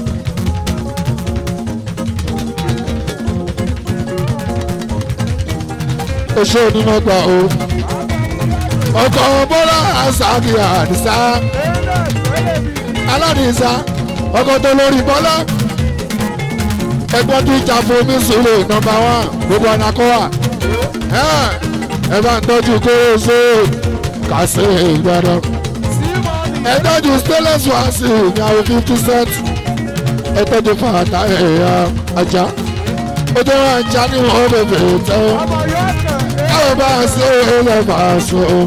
Speaker 1: oṣù onímọ̀gbà o ọkọ̀ bọ́lá àṣàkì àdìsá aládìsá ọkọ̀ tó lórí bọ́lá ẹgbọ́n tó jà fún mi sùúrù nọmba wán gbogbo anakọ́wà ẹ bá ń tọ́jú kóró ṣe kàṣe ìgbàdàn ẹ tọ́jú stainless wáṣí ní àwọn fifty cent ẹ tọ́jú fàtà ẹ̀yà ajá ó jẹ́ wọn ajá ní wọn bèbè tẹ́
Speaker 3: ọmọ yóò kàn.
Speaker 1: káwọn bá a ṣe ilẹ̀ bá a ṣe o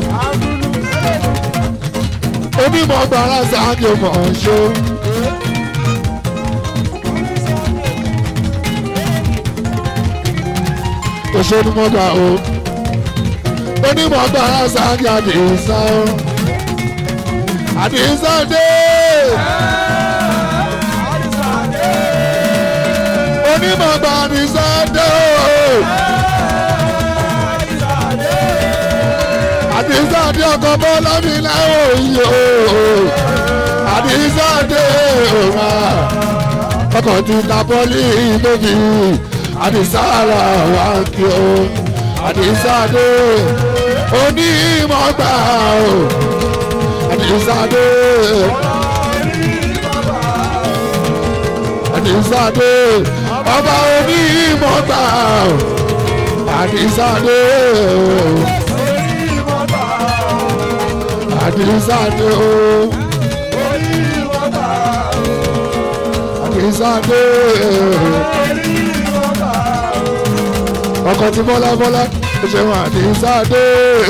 Speaker 1: onímọ̀ gbàrà sáájú mọ̀ ọ́n ṣe. òṣèlú mọ́gbà o onímọ̀ gbàrà sáájú àdìsá o àdìsá dé onímọ̀ gbà àdìsá dé o. àdìsá dé ọkọ̀ bọ́lá mi láwọ̀ yìí o àdìsá dé òun ọkọ̀ ti ta bọ́lí lóbi àdìsá ara wa kí o àdìsá dé onímọ̀ gbà o àdìsá dé àdìsá dé ọba onímọ̀ gbà o àdìsá dé o àdìsáde o àdìsáde ọkọ̀ tí bọ́lá bọ́lá ó ṣe wọn àdìsáde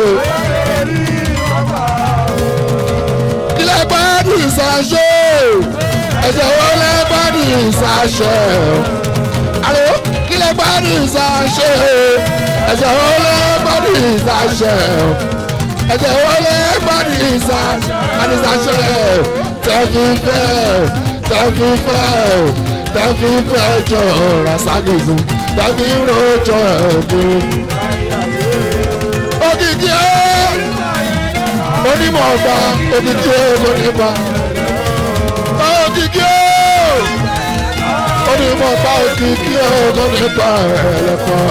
Speaker 1: kílẹ̀ gbádùn ìsàṣẹ ẹ̀jẹ̀ wo lẹ́ gbádùn ìsàṣẹ àlọ́ kílẹ̀ gbádùn ìsàṣẹ ẹ̀jẹ̀ wo lẹ́ gbádùn ìsàṣẹ ẹ̀jẹ̀ wọlé gbọ́dọ̀ ìsà àdìsàṣẹ tẹ̀fífẹ́ tẹ̀fífẹ́ tẹ̀fífẹ́ jọ rasagìsù tẹ̀fí rojọ ẹ̀dùn. òkìkí ẹ́ onímọ̀ ọba òkìkí ẹ́ onímọ̀ òkìkí ẹ́ onímọ̀ ọba òkìkí ẹ́ onímọ̀ ẹ̀lẹ́kọ̀ọ́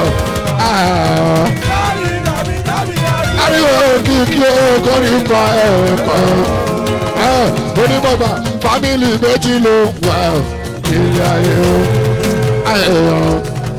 Speaker 1: ariwo kìkì okòrin kọ ẹ̀kọ́ onímọ̀gbà fámìlì méjì ló wà ilé ayé o ayẹyẹ.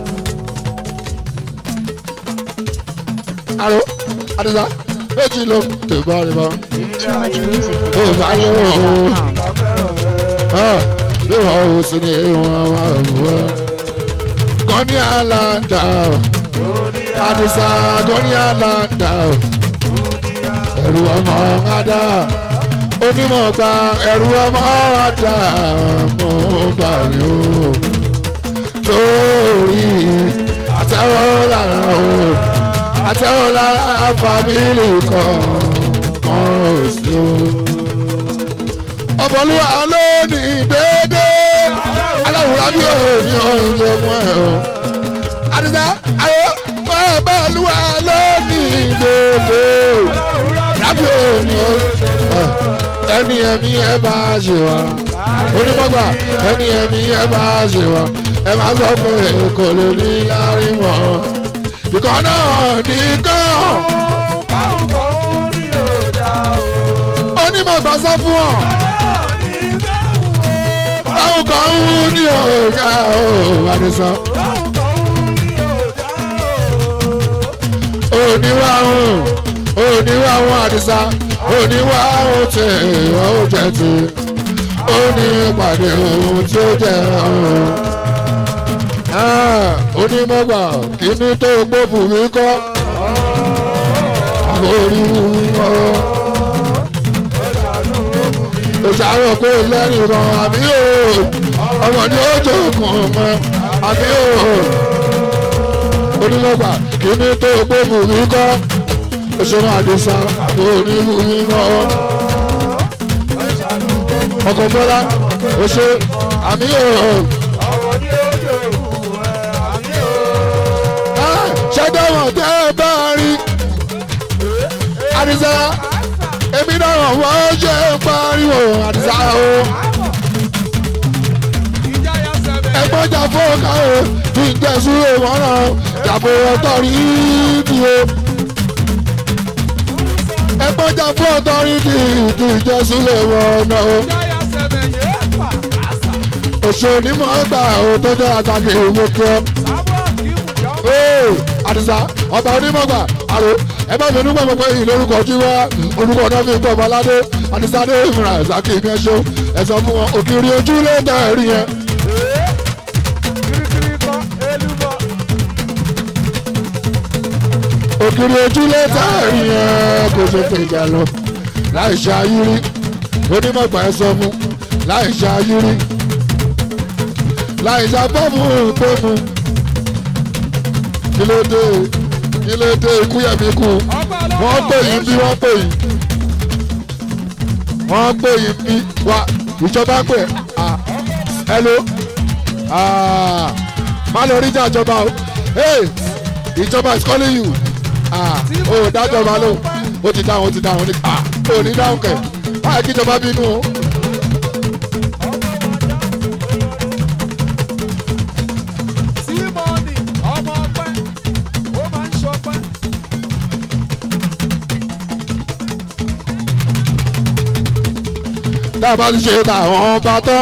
Speaker 1: alo adisa méjì ló tèbá rìbá
Speaker 2: Too much music at
Speaker 1: Oh, I know.
Speaker 2: gofreshnow.com.
Speaker 1: bí wọn ò sí ní ìwọ̀n wa wọ́n. gọ́ní àlàndà adisa gọ́ní àlàndà ẹ̀rù ọmọ ọ̀gádà onímọ̀ gba ẹ̀rù ọmọ ọ̀gádà mọ̀ gbà mí o torí àtẹ̀wọ́ lára o àtẹ̀wọ́ lára fámìlì kan kan ò sí o. ọ̀bọ̀lúwa ló ní déédéé ní oúnjẹ fún ẹ o. àdìsá ayé bẹ́ẹ̀ bẹ́ẹ̀ lúwa lónìí gbogbo rábì òní o. ẹni ẹ̀mí ẹ bá ṣe wá onímọ̀gbà ẹni ẹ̀mí ẹ bá ṣe wá ẹ máa sọ fún ẹ kò lè ní láàrin wọn. ìkọ́ náà nìkan
Speaker 3: báwo kọ́ ó ní òdà o.
Speaker 1: onímọ̀gbà sọ fún ọ. báwo kan ń wú ní ọ̀gá o àdìsá. oníwàhùn oníwàhùn àdìsá oníwàhùn tí ó jẹ ti ó ní ìpàdé ohun tí ó jẹ ọ̀hún. onímọ̀gbà kíní tó gbófù mi kọ́ orí mi kọ́ òṣàrò pé lẹ́yìn kan àbí o ọmọ ní ó jókòó mọ́ àbí o onímọ̀gbà kíní tó gbófù mi kọ́ òṣèré àdìsá onímù mi kọ́ ọkọ̀ bọ́lá oṣù àmì o ṣẹ́dọ̀wọ̀n tẹ́ ẹ bá rí àdìsá èmi náà wọ́n ṣe ń pariwo àdìsá o ẹgbọ́n jà fọ́ọ̀ká o kí n jẹ́ súré wọn náà jàpọ̀ ọ̀tọ̀ rí bí o ẹgbọ́n jà fún ọ̀tọ́rìtì kí n jẹ́ súré wọn náà o òṣèlú mọ̀ ọ́ gbà o tó jẹ́ àtàkì ìwé kí ọ. Ee, àdìsá ọba onímọ̀gbà àrò ẹ bá mi nígbà pé ìlú orúkọ jí wá orúkọ náà fi gbọ́ ọmọládé àdìsá dé ìmìíràn ìsákì ìgbẹ́ ṣó ẹ sọ fún wọn òkìrì ojú ló tẹ̀ ẹ̀rí yẹn. òkìrì ojú ló tẹ̀ ẹ̀rí yẹn kò ṣe pé ìjà lọ láì ṣe ayírí onímọ̀gbà ẹ sọ fún láì ṣe ayírí láì ṣe fọ́ọ̀mù tó mu kí ló dé kí ló dé ikú yẹ̀mí kú wọ́n pè yín bí wọ́n pè yín wọ́n pè yín bí wá ìjọba pè ah hello ah má lọ rí ìjàjọba o hey ìjọba is calling you ah o ò dájọba ló o ti dáhùn o ti dáhùn ah o ò ní dáhùn kẹ báyìí kí ìjọba bínú o. tá a bá ti ṣe tàwọn ọba tán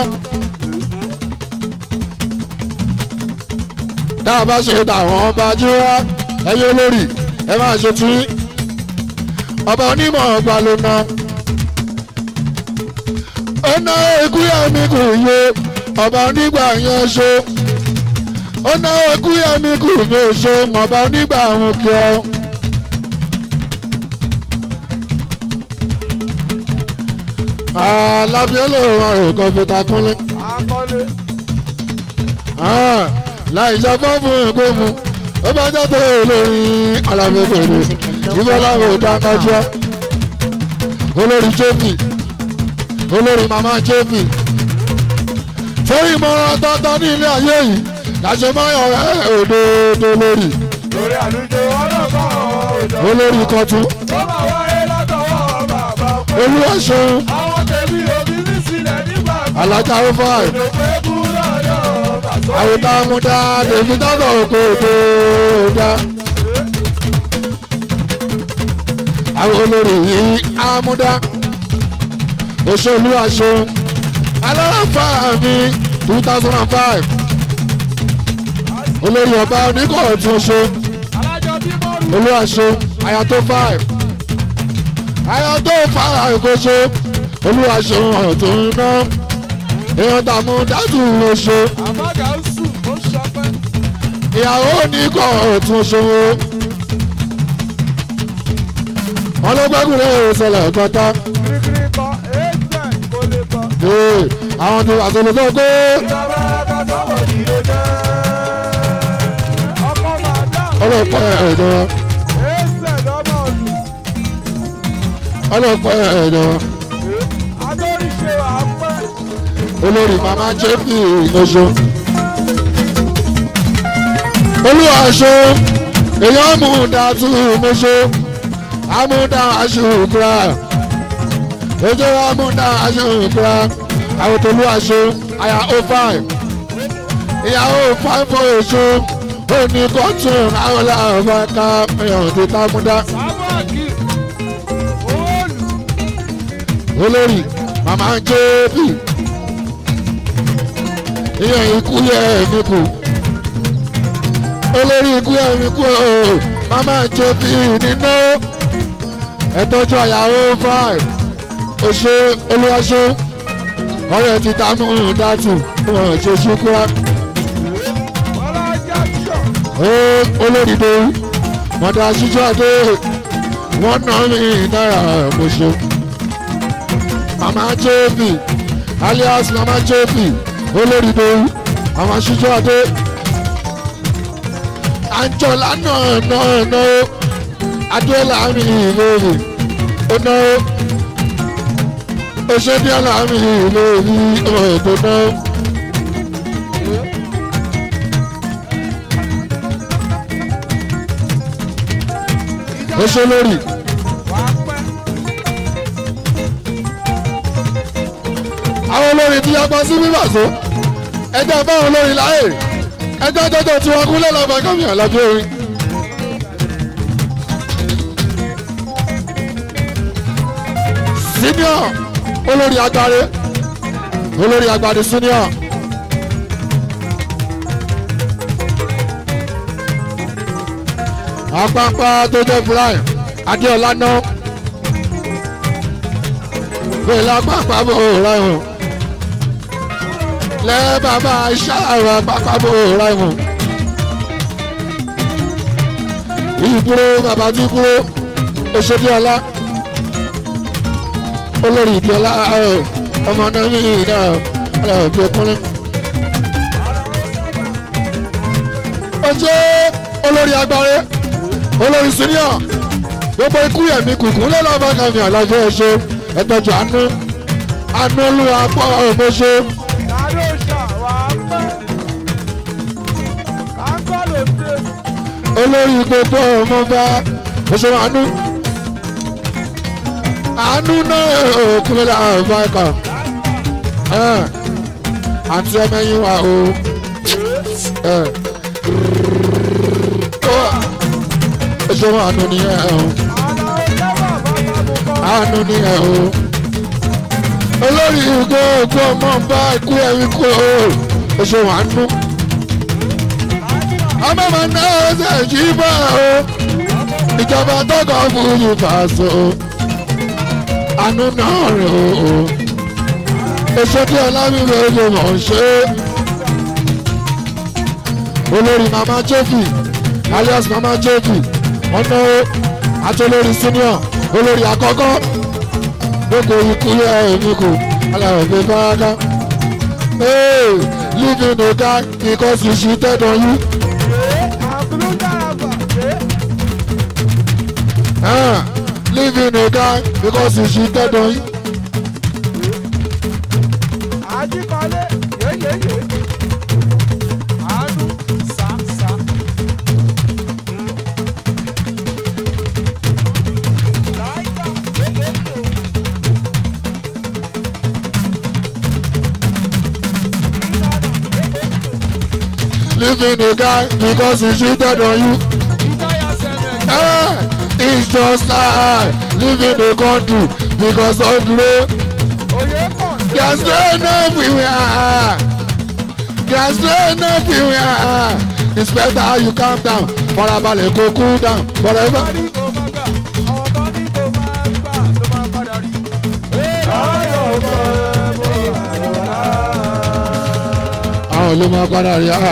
Speaker 1: tá a bá ṣe tàwọn ọba jíwá ẹyẹ olórí ẹ máa ṣe tí ọba onímọ̀ ọgbà ló ná ó ná ikú yẹmi kù yé ọba onígbà yẹn ṣó ó ná ikú yẹmi kù yé ṣó ọba onígbà àwọn kí ọ. alábíọ́lẹ̀ ọ̀rọ̀ kan fi ta kúnlé. láì sọ fọ́ọ̀mù ìgbóhùn ó bá jáde olórí alábẹ́bẹ̀rẹ̀ ìbọn láwọn ìdákájọ́ olórí jẹ́fì olórí màmá jẹ́fì torí ìmọ̀ràn tọ́tọ́ ní ilé ayé yìí láṣẹ mọ́yọ̀ rẹ̀ òdodo lórí
Speaker 3: lórí àlùjọ ọlọ́kọ̀ ọ̀dọ́.
Speaker 1: olórí kọtún
Speaker 3: ó máa wáyé látọwọ́ bàbá pé
Speaker 1: olúwa ṣeun
Speaker 3: àwọn tèmi òbí mi sílẹ̀ nígbà kan.
Speaker 1: alájà ó fàì
Speaker 3: òdò pé kú lọ́yọ̀ bàtọ́.
Speaker 1: àwòtá múdá tèmi tọ́tọ̀ òkò tó dá. àwọn olórí yìí ámúdá òṣèlú aṣọ alárànfà mi two thousand and five olórí ọba oníkọ̀ọ̀tún ṣe
Speaker 3: alájọ bí mọ́rù.
Speaker 1: olúwaṣe ayato five ayato five kò ṣe olúwaṣe ọ̀tún iná èèyàn tààmú dátù ló ṣe
Speaker 3: àbágà ń sùn ó ṣọpẹ́.
Speaker 1: ìyàwó oníkọ̀ọ̀tún ṣe wo wọn ló gbẹ́kùnrin ìṣẹ̀lẹ̀ kọta
Speaker 3: kirikiri kọ ẹgbẹ́ kò lè kọ.
Speaker 1: ee àwọn ti wà sọ̀rọ̀ sọ̀rọ̀ pé
Speaker 3: ìjọba akásọ̀wọ̀ yìí ló jẹ́. ọkọ̀ màdá.
Speaker 1: ọlọ́pàá ẹ̀dọ́
Speaker 3: ẹsẹ̀ lọ́mọ ọ̀dùn.
Speaker 1: ọlọ́pàá ẹ̀dọ́
Speaker 3: agbóríṣe àpẹ́.
Speaker 1: olórí mama jẹ́pì ìgbésọ olúwa ṣe èèyàn mú dàtú mọ́ṣọ́ amúdá aṣùkúra ojú amúdá aṣùkúra àwọn tó olúwa ṣe àyà ó five ìyàwó five for èso ó ní kọ́tún àwọn làwọn bá ká èèyàn tó tá múdá.
Speaker 3: sábàkì òòlù
Speaker 1: olórí màmá ń jẹ́ bí ìyẹn ikú yẹ mí kù olórí ikú yẹ mí kù o màmá ń jẹ́ bí nínú ẹ̀tọ́jú àyàwó five oṣù olúwaṣọ ọ̀rẹ́ ti ta mú un dátù wọn ṣe ṣúkúrá
Speaker 3: bọ́lá jackson
Speaker 1: ó olórí dòwú mọ̀tà ṣíṣọ́ àdé wọ́n ná mi náírà mọ̀ṣọ́ mama jp alias mama jp olórí dòwú àwọn ṣíṣọ́ àdé àjọlá náà náà náà adéọlá mi ìlórí ó náà òṣèdíọlá mi ìlórí ọ̀dọ́ náà. ó ṣe lórí
Speaker 3: wà á pẹ́
Speaker 1: àwọn olórin tí yàgbọ́ sí bíbà so ẹjọ́ báwọn olórin láàyè ẹjọ́ jọjọ tí wọ́n kúnlẹ̀ lọ́ba gómìnà lábẹ́ orin. senior olórí agbáre olórí agbáre senior. apapa tó jẹ́ brian adéọlá náà pẹ̀lú apapa bò ráìwọ̀n lẹ́ bàbá ṣáàrọ̀ apapa bò ráìwọ̀n ìdúró bàbá tí kúrò òṣèdíọlá olórí ìdíọlá ọmọ náà ní ìdá ọ̀rẹ́ òbí ọkùnrin. ó jẹ́ olórí agbára olórí senior gbogbo ikú yẹmi kùkùn lọ́lọ́ba kàmí àlàjọ ẹ̀ṣọ́ ẹ̀tọ́jú àánú àánú olúwa pọ̀ ọ̀bọ̀ṣọ́
Speaker 3: ládó ṣà wà á pẹ́ káńkọ́ ló dé
Speaker 1: olórí gbogbo ọmọba ẹ̀ṣọ́ àánú àánú náà òkúnlẹ̀ àwọn ẹ̀ka àti ẹmẹ́yìn wa o ẹ̀ṣọ́ àánú nìyẹn o.
Speaker 3: àlọ́ ọjọ́ bàbá bàbá kọ́
Speaker 1: àánú ni ẹ o. olórí ìgò ògùn ọmọ bá ikú ẹ̀rí kú o. oṣù wà nú. ọmọ máa ná ọsẹ jí bá o. ìjọba tọkọ fún yìí fàṣọ. àánú náà rè o. oṣù tí ọlámíwé ló mọ̀ ń ṣe. olórí mama jeffy alias mama jeffy ọ̀nà àti olórí senior olórí àkọ́kọ́ gbogbo ikú yẹ èmi kò aláwọ̀ gbé fáráká. Hey, living no die because you cheated on you.
Speaker 3: àbúrò dáraba ṣe
Speaker 1: Ah, living no die because you cheated on you.
Speaker 3: àjíkọ́lé yéyéyé àánú sàṣà láìka ètò
Speaker 1: Living no die because you cheated on you.
Speaker 3: ìjọyà sẹ́lẹ̀
Speaker 1: Ah, it's just like living the country because of rain.
Speaker 3: òye pọ̀
Speaker 1: There's rain everywhere. There's rain everywhere. It's better you calm down. Farabalẹ̀ kó cool down. Forever.
Speaker 3: ní kò máa gbà ọmọ ní kò máa gbà tó máa padà rí. ayọ̀ bọ̀ bọ̀
Speaker 1: Àwọn ló máa padà rí. ah.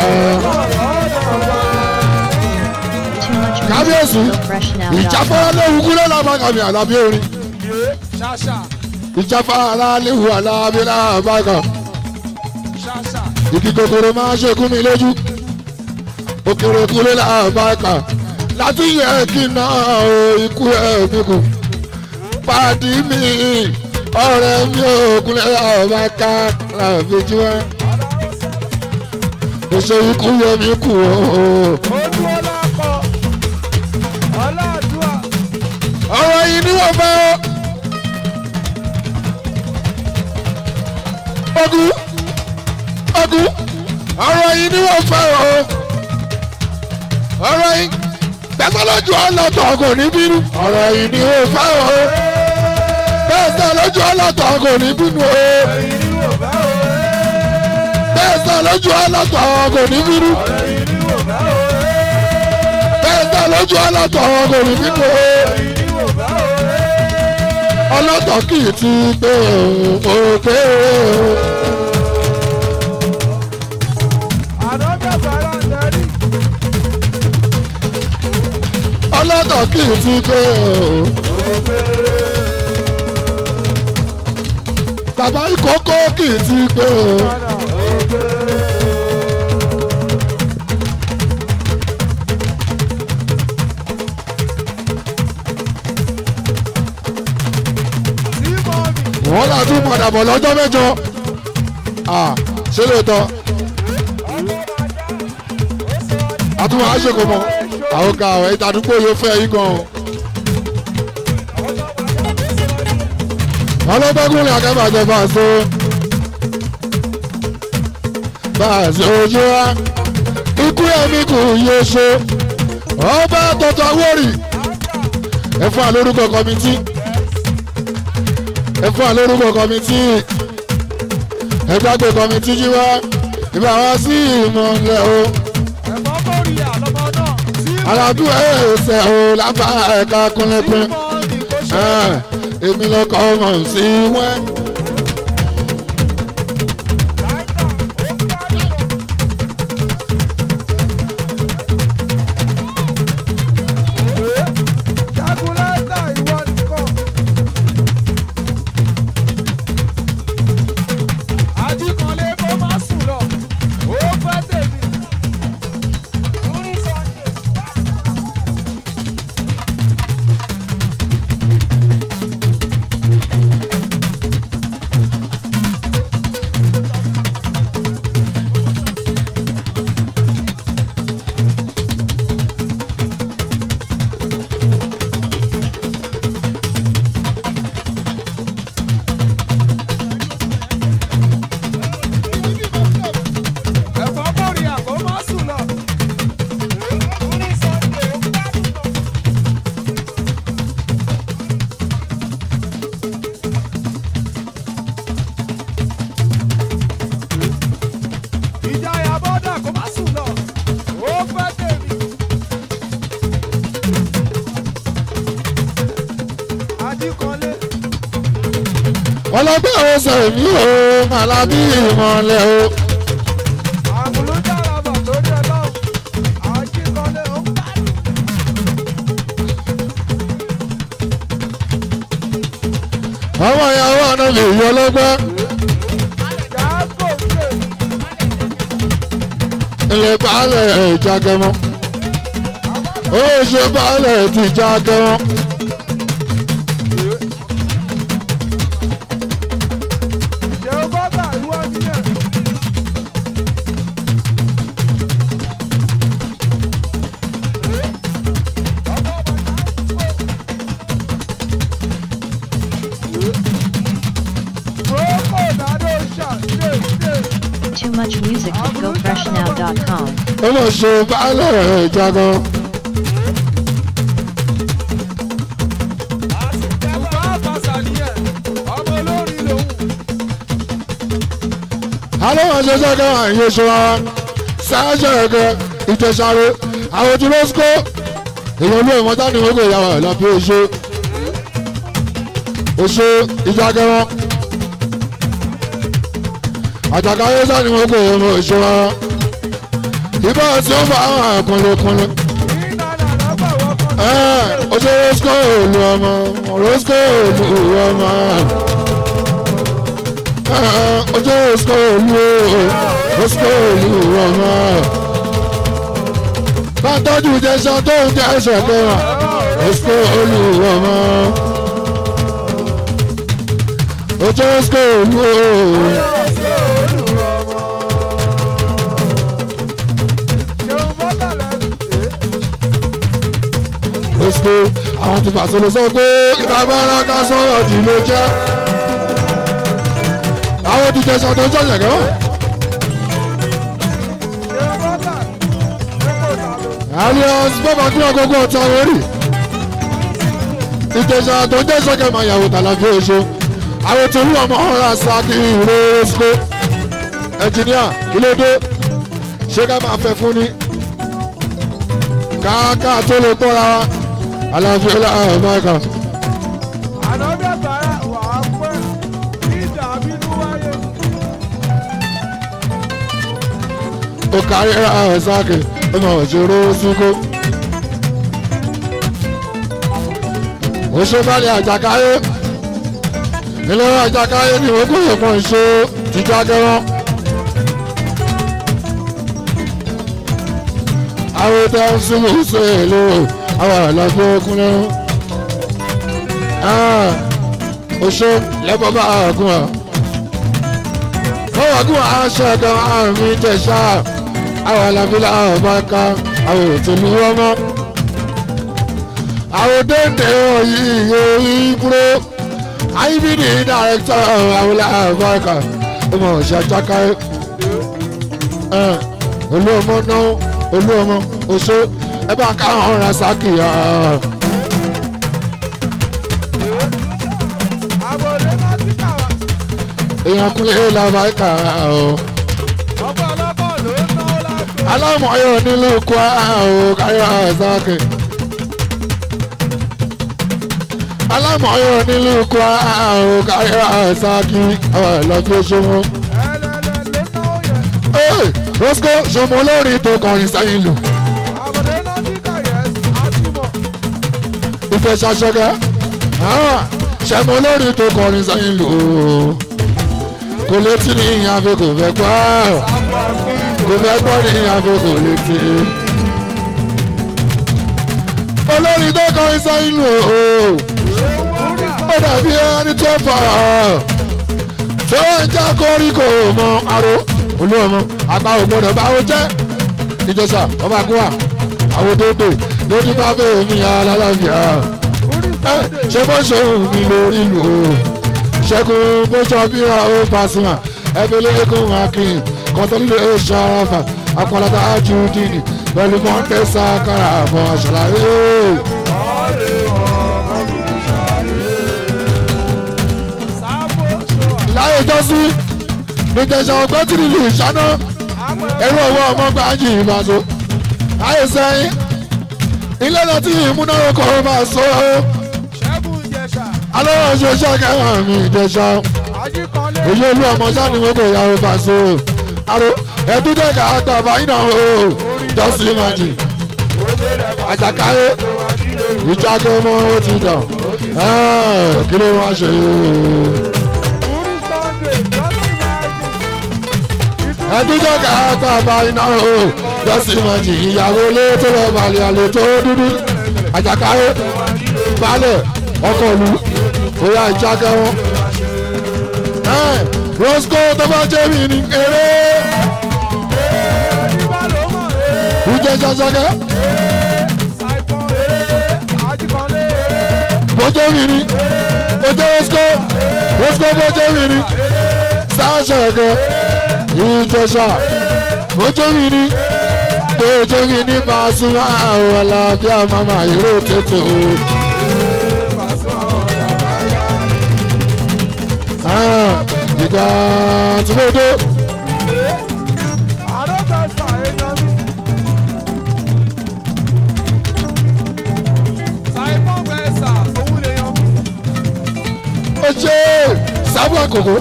Speaker 2: Too much
Speaker 1: Kábíyèsí,
Speaker 2: music at GoFreshNow.com.
Speaker 1: ìjáfara léwu kúrẹ́ làbàkàmì àlàbí orin.
Speaker 3: ṣàṣà
Speaker 1: Ìjáfara léwu àlàbí làbàkà.
Speaker 3: ṣàṣà
Speaker 1: Ìdí kòkòrò máa ń ṣekú mi lójú. Òkèrè kúrẹ́ làbàkà. Láti yẹ kí n náà o ikú ẹ̀ mi kù. Pàdí mi, ọ̀rẹ́ mi ò kúrẹ́ làbàkà làbí jú ẹ. Mo ṣe ikú yẹ mi kù o.
Speaker 3: ó
Speaker 1: ọ̀rọ̀ yìí ni wọ́n fẹ́ o. ogun ogun ọ̀rọ̀ yìí ni wọ́n fẹ́ o. ọ̀rọ̀ yìí gbẹ́sẹ̀ lójú ọlọ́tọ̀ kò ní bínú. ọ̀rọ̀ yìí ni wọ́n fẹ́ o. gbẹ́sẹ̀ lójú ọlọ́tọ̀ kò ní bínú o.
Speaker 3: ẹ̀yin ni wò bá o.
Speaker 1: gbẹ́sẹ̀ lójú ọlọ́tọ̀ kò ní bínú.
Speaker 3: ẹ̀yin ni wò bá o.
Speaker 1: gbẹ́sẹ̀ lójú ọlọ́tọ̀ kò ní bínú o.
Speaker 3: ẹ̀yin ni wò bá o.
Speaker 1: ọlọ́tọ̀ kì í ti gbé òkè o.
Speaker 3: àdókè bàrà ń darí.
Speaker 1: ọlọ́tọ̀ kì í ti gbé o. bàbá ìkókó kì í ti gbé o.
Speaker 3: padà òkè. sí mọ́mì.
Speaker 1: wọ́n là tún padà bọ̀ lọ́jọ́ mẹ́jọ. Ah, ṣé lóòótọ́ àtúwọ̀n á ṣe kò mọ̀ àwọn ọ̀gá ọ̀ ìtàdúgbò yóò fẹ́ yí gan o. ọlọ́gbẹ́kùnrin akẹ́bàjẹ́ bá a so. bá a ṣe ojú wa ikú ẹ̀mí kù yé ṣe. ọba tọ́tọ́ wórì ẹ fún àlórúkọ kọmitì ẹ fún àlórúkọ kọmitì ẹ gbàgbé kọmitì jí wá ìbá wá sí ìmọ̀lẹ̀ o
Speaker 3: ẹ̀fọ́ kórìíyà lọ́mọ náà. sí
Speaker 1: alábí ẹsẹ̀ o lábá ẹ̀ka kúnlẹ̀kún
Speaker 3: mọ́mì kò ṣe.
Speaker 1: èmi lọkọ̀ ọmọ sí wẹ́.
Speaker 3: Jagunlata ìwọ nìkan. Ajíkanlé kó má sùn lọ, ó fẹ́ tèmi. Ẹ̀fọ́ kórìíyà kó má sùn lọ. Ìjayà bọ́dà kó má sùn lọ, ó fẹ́ tèmi. Ajíkanlé.
Speaker 1: ọlọ́gbẹ́ ẹsẹ̀ mi o alábí ìmọ̀lẹ̀ o.
Speaker 3: àmúlójára bọ̀ torí ọlọ́run àjíkọ́lé ó ń bá
Speaker 1: àwọn ìyàwó àná lè yọ ọlọ́gbẹ́
Speaker 3: jágò ṣe
Speaker 1: ilé baálẹ̀ ìjàgẹmọ. ó ṣe baálẹ̀ ti jágẹmọ.
Speaker 3: ṣe bọ́tà ìwọ nìyẹn. Roko dado ṣà ṣe ṣe.
Speaker 2: Too much music at gofreshnow.com.
Speaker 1: ó lọ ṣe baálẹ̀ ìjàgẹmọ.
Speaker 3: Bùbá àbàṣà nìyẹn, ọmọ olórin lòun.
Speaker 1: alóhùn ṣe sẹ́kẹ̀ wà ní oṣù wa sáájú ẹ̀kẹ́ ìtẹ̀sáré àwọn tí lọ́sùkọ́ èèyàn olú ìmọ̀tá ni wọ́n gbé ìyàwó ẹ̀ lọ́pẹ́ oṣù oṣù ìjàgẹ̀wọ̀n àjàkáyé sá ni wọ́n gbé ìyàwó oṣù wa ìbá tí ó bá àwọn àkùnlẹ̀kùnlẹ̀
Speaker 3: Ìnana lọ́gbà wọ́pọ̀
Speaker 1: oṣù lọ́sùkọ́ òlu ọmọ lọ́sùkọ́ òlu ọmọ ojú lọ́sùkọ́ òlu lọ́sùkọ́ òlu ọmọ bá tọ́jú jẹ́sán tó ń jẹ́ ẹsẹ̀ kẹwàá lọ́sùkọ́ òlu ọmọ ojú lọ́sùkọ́ òlu
Speaker 3: ṣeun bọ́tà lẹ́nu.
Speaker 1: lọ́sùkọ́ àwọn ti fàṣọ lọ sọ pé ìtàgbára ká sọ̀rọ̀ jù ló jẹ́ àwọn ti jẹ́ sọ́dọ̀ jọ̀yẹ̀ kẹ́wọ́. alias bàbá kí ọgọgọ ọtá lórí ìjẹsà tó jẹ́ sọ́kẹ́ máa yàwó tàlàfé oṣù àwọn tó lù ọmọ ọ̀rọ̀ àṣàkì ìró oṣù ẹnjìníà kí ló dé ṣé ká máa fẹ́ fún ni káàká tó lè kóra wa aláfi ọlá ọmọọkà ó kárí àṣàkì ọmọ òṣèré ṣúkó. òṣèbálẹ̀ àjàkáyé ilé àjàkáyé ni wọ́n kó ìpọn ìṣó jíjá gẹ́rán. àwọn tó ń súnmọ́ sí èlò àwọn àlọ́gbọ́ kúnlẹ̀. oṣó lẹ́bọ̀ bá àgùn à. wọ́n wà gùn aṣọ ẹ̀kan àmì jẹ̀ṣà àwọn alábílà ọba ká àwọn òtún wọn mọ́. àwọn déńdé ọ̀yí orí kúrò ibd dàrẹ́tọ̀ àwọn ọba ká ọmọ ọ̀ṣà jákàá olú ọmọ náà olú ọmọ oṣó ẹ bá káwọn ọ̀ràn sákì yá. èèyàn kúnlẹ̀ làbáìkà ọ̀ alámọ̀ọ́yọ̀ nílùú kwa ọ̀ káyọ̀ àzákè. alámọ̀ọ́yọ̀ nílùú kwa ọ̀ káyọ̀ àzákè ọ̀ lọ́jọ́ ṣọwọ́. rosco ṣọmọ olórin tó kọrin sẹ́yìn lò. ìfẹ́ ṣaṣọ́gá ṣẹmọ olórin tó kọrin sẹ́yìn lò. kò létí ní ìyàwó kò fẹ́ gbọ́ kò fẹ́ gbọ́ ní àkókò létí. olórí tó kọrin sẹ́yìn lò ó ó dàbí ẹni tó fà á tó ń já koríko mọ aró olú ọmọ àgbà ògbọ́dọ̀ báwo jẹ́ ìjọsà ọba àgúwà àwọn òdòdó lójú bá bẹ́ẹ̀ mi alálàáfíà ṣé bó ṣe òun mi lórí lò ó ṣẹ́gun bó ṣọ bíra ó Pasuma ẹbí lẹ́kùn akin kọ́tọ́lẹ́ ó ṣàràfà akọ́látà ajudini pẹ̀lú mọ́tẹ́sà kára àbọ̀ àṣàlàyé. láyé jọ́sí nìjẹ̀ṣà ọgbẹ́ tí nílùú ìṣáná ẹ̀rọ owó ọmọ gbájì ìbàdàn láyé sẹ́yìn ilé náà tí ìmúnáwókọ̀ máa sọ ọ́ alọ́rọ̀ ṣe ṣàkẹ́hàn mi ìjẹ̀ṣà èyí olú ọmọ sáni wọn kò yàrá bá so àrò ẹdúdẹ ká gbà báyìí náà o jọ́sí májì àjàkáyé ìjákẹ́ ọmọ ó ti dàn kí ló wá ṣe ẹdúdẹ ká gbà báyìí náà o jọ́sí májì ìyàwó ilé tó lọ balẹ̀ àlè tó dúdú àjàkáyé balẹ̀ ọkọ̀ lu bóyá ìjákẹ́ wọn rosco tó bá jẹ́ mi ní eré. ìjẹ́ sọ́sọ́kẹ́. bójó mi ní bójó rosco rosco bójó mi ní sáṣọ̀kẹ́ ìjẹsà bójó mi ní bójó mi ní Pasuma àwọn alábíà mama ìró tètè o. ìgbà tí mo dé. ó ṣe sábà kòkó.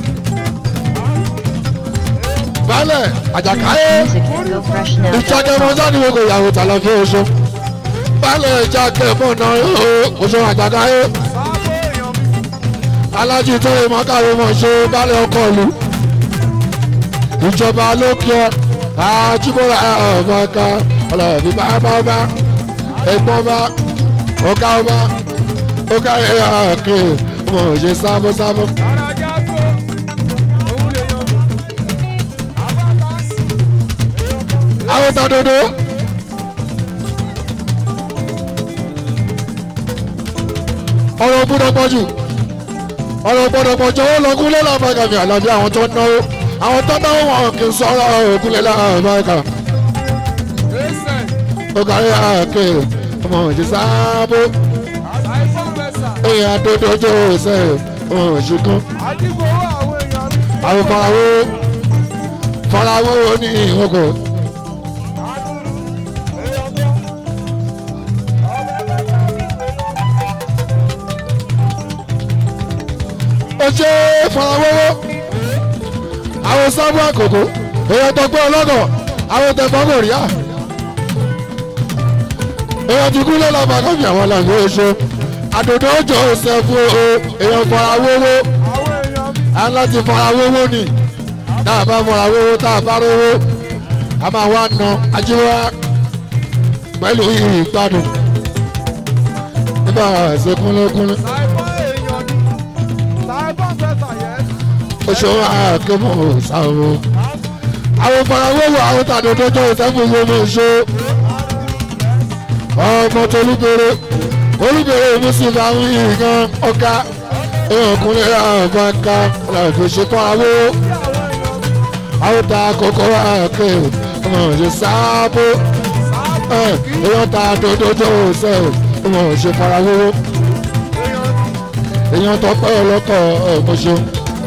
Speaker 1: balẹ̀ àjàkáyé
Speaker 2: Music at GoFreshNow.com.
Speaker 1: ìjàkẹ́mọ́ sani wo kò yàwó tà lọ fún oṣù. balẹ̀ ìjàkẹ́mọ́ náà oṣù àjàkáyé alájí tó lè mọ káwé mọ ṣe balẹ̀ ọkọ̀ ìlú ìjọba ló kí ọ àjùmọ̀ra ọ̀bọ ká ọlọ́ọ̀bí bá bá bá ẹ̀gbọ́n bá ọ̀gá ọba ọ̀gá ẹ̀yà ọ̀kẹ́ ọmọ òṣè sábọ́sábọ́. àwọn ta dodo ọ̀rọ̀ gbọ́dọ̀ pọ̀ jù ọ̀rọ̀ gbọ́dọ̀ pọ̀ jù ó lọ kúnlẹ̀ lábàgàmì àlàbí àwọn tó náwó àwọn tó náwó wọn kì í sọ̀rọ̀ òkúnlẹ̀ lábàgà ó kárí àkè ọmọ òjì sáábó èèyàn àdódójó ṣe ọmọ òjì kan àwọn farawó farawó ní ìhókò ó ṣe farawówó àwọn sábà àkókò èèyàn tó gbé ọlọ́dọ̀ àwọn tẹ̀fọ́ kò rí à èèyàn ti kú lọ́la bàkàbí àwọn làǹgbó oṣù àdòdó òjò ọ̀sẹ̀ fún o èèyàn farawówó a ń láti farawówó ni tá a bá farawówó tá a bá rówó a máa wá na ajíwá pẹ̀lú ìgbádùn nígbà ẹ̀sẹ̀ kúnlẹ́kúnlẹ́. oṣù àkẹ́mọ̀ ṣàwọ̀ àwọn farawówó àwọn tàdódó tó ìsẹ́fún gbogbo oṣù ọmọ tolúbere olúbere mùsùlùmí àwọn ìran ọ̀gá ọkùnrin àbáká làbẹ̀ṣẹ̀ farawó àwọn ta kókó àkẹ́ ọmọ òṣè sáábó èèyàn ta dódó tó ṣe ọmọ òṣè farawó èèyàn tọpẹ́ ọlọ́kọ̀ ọ̀mọ̀ṣẹ́.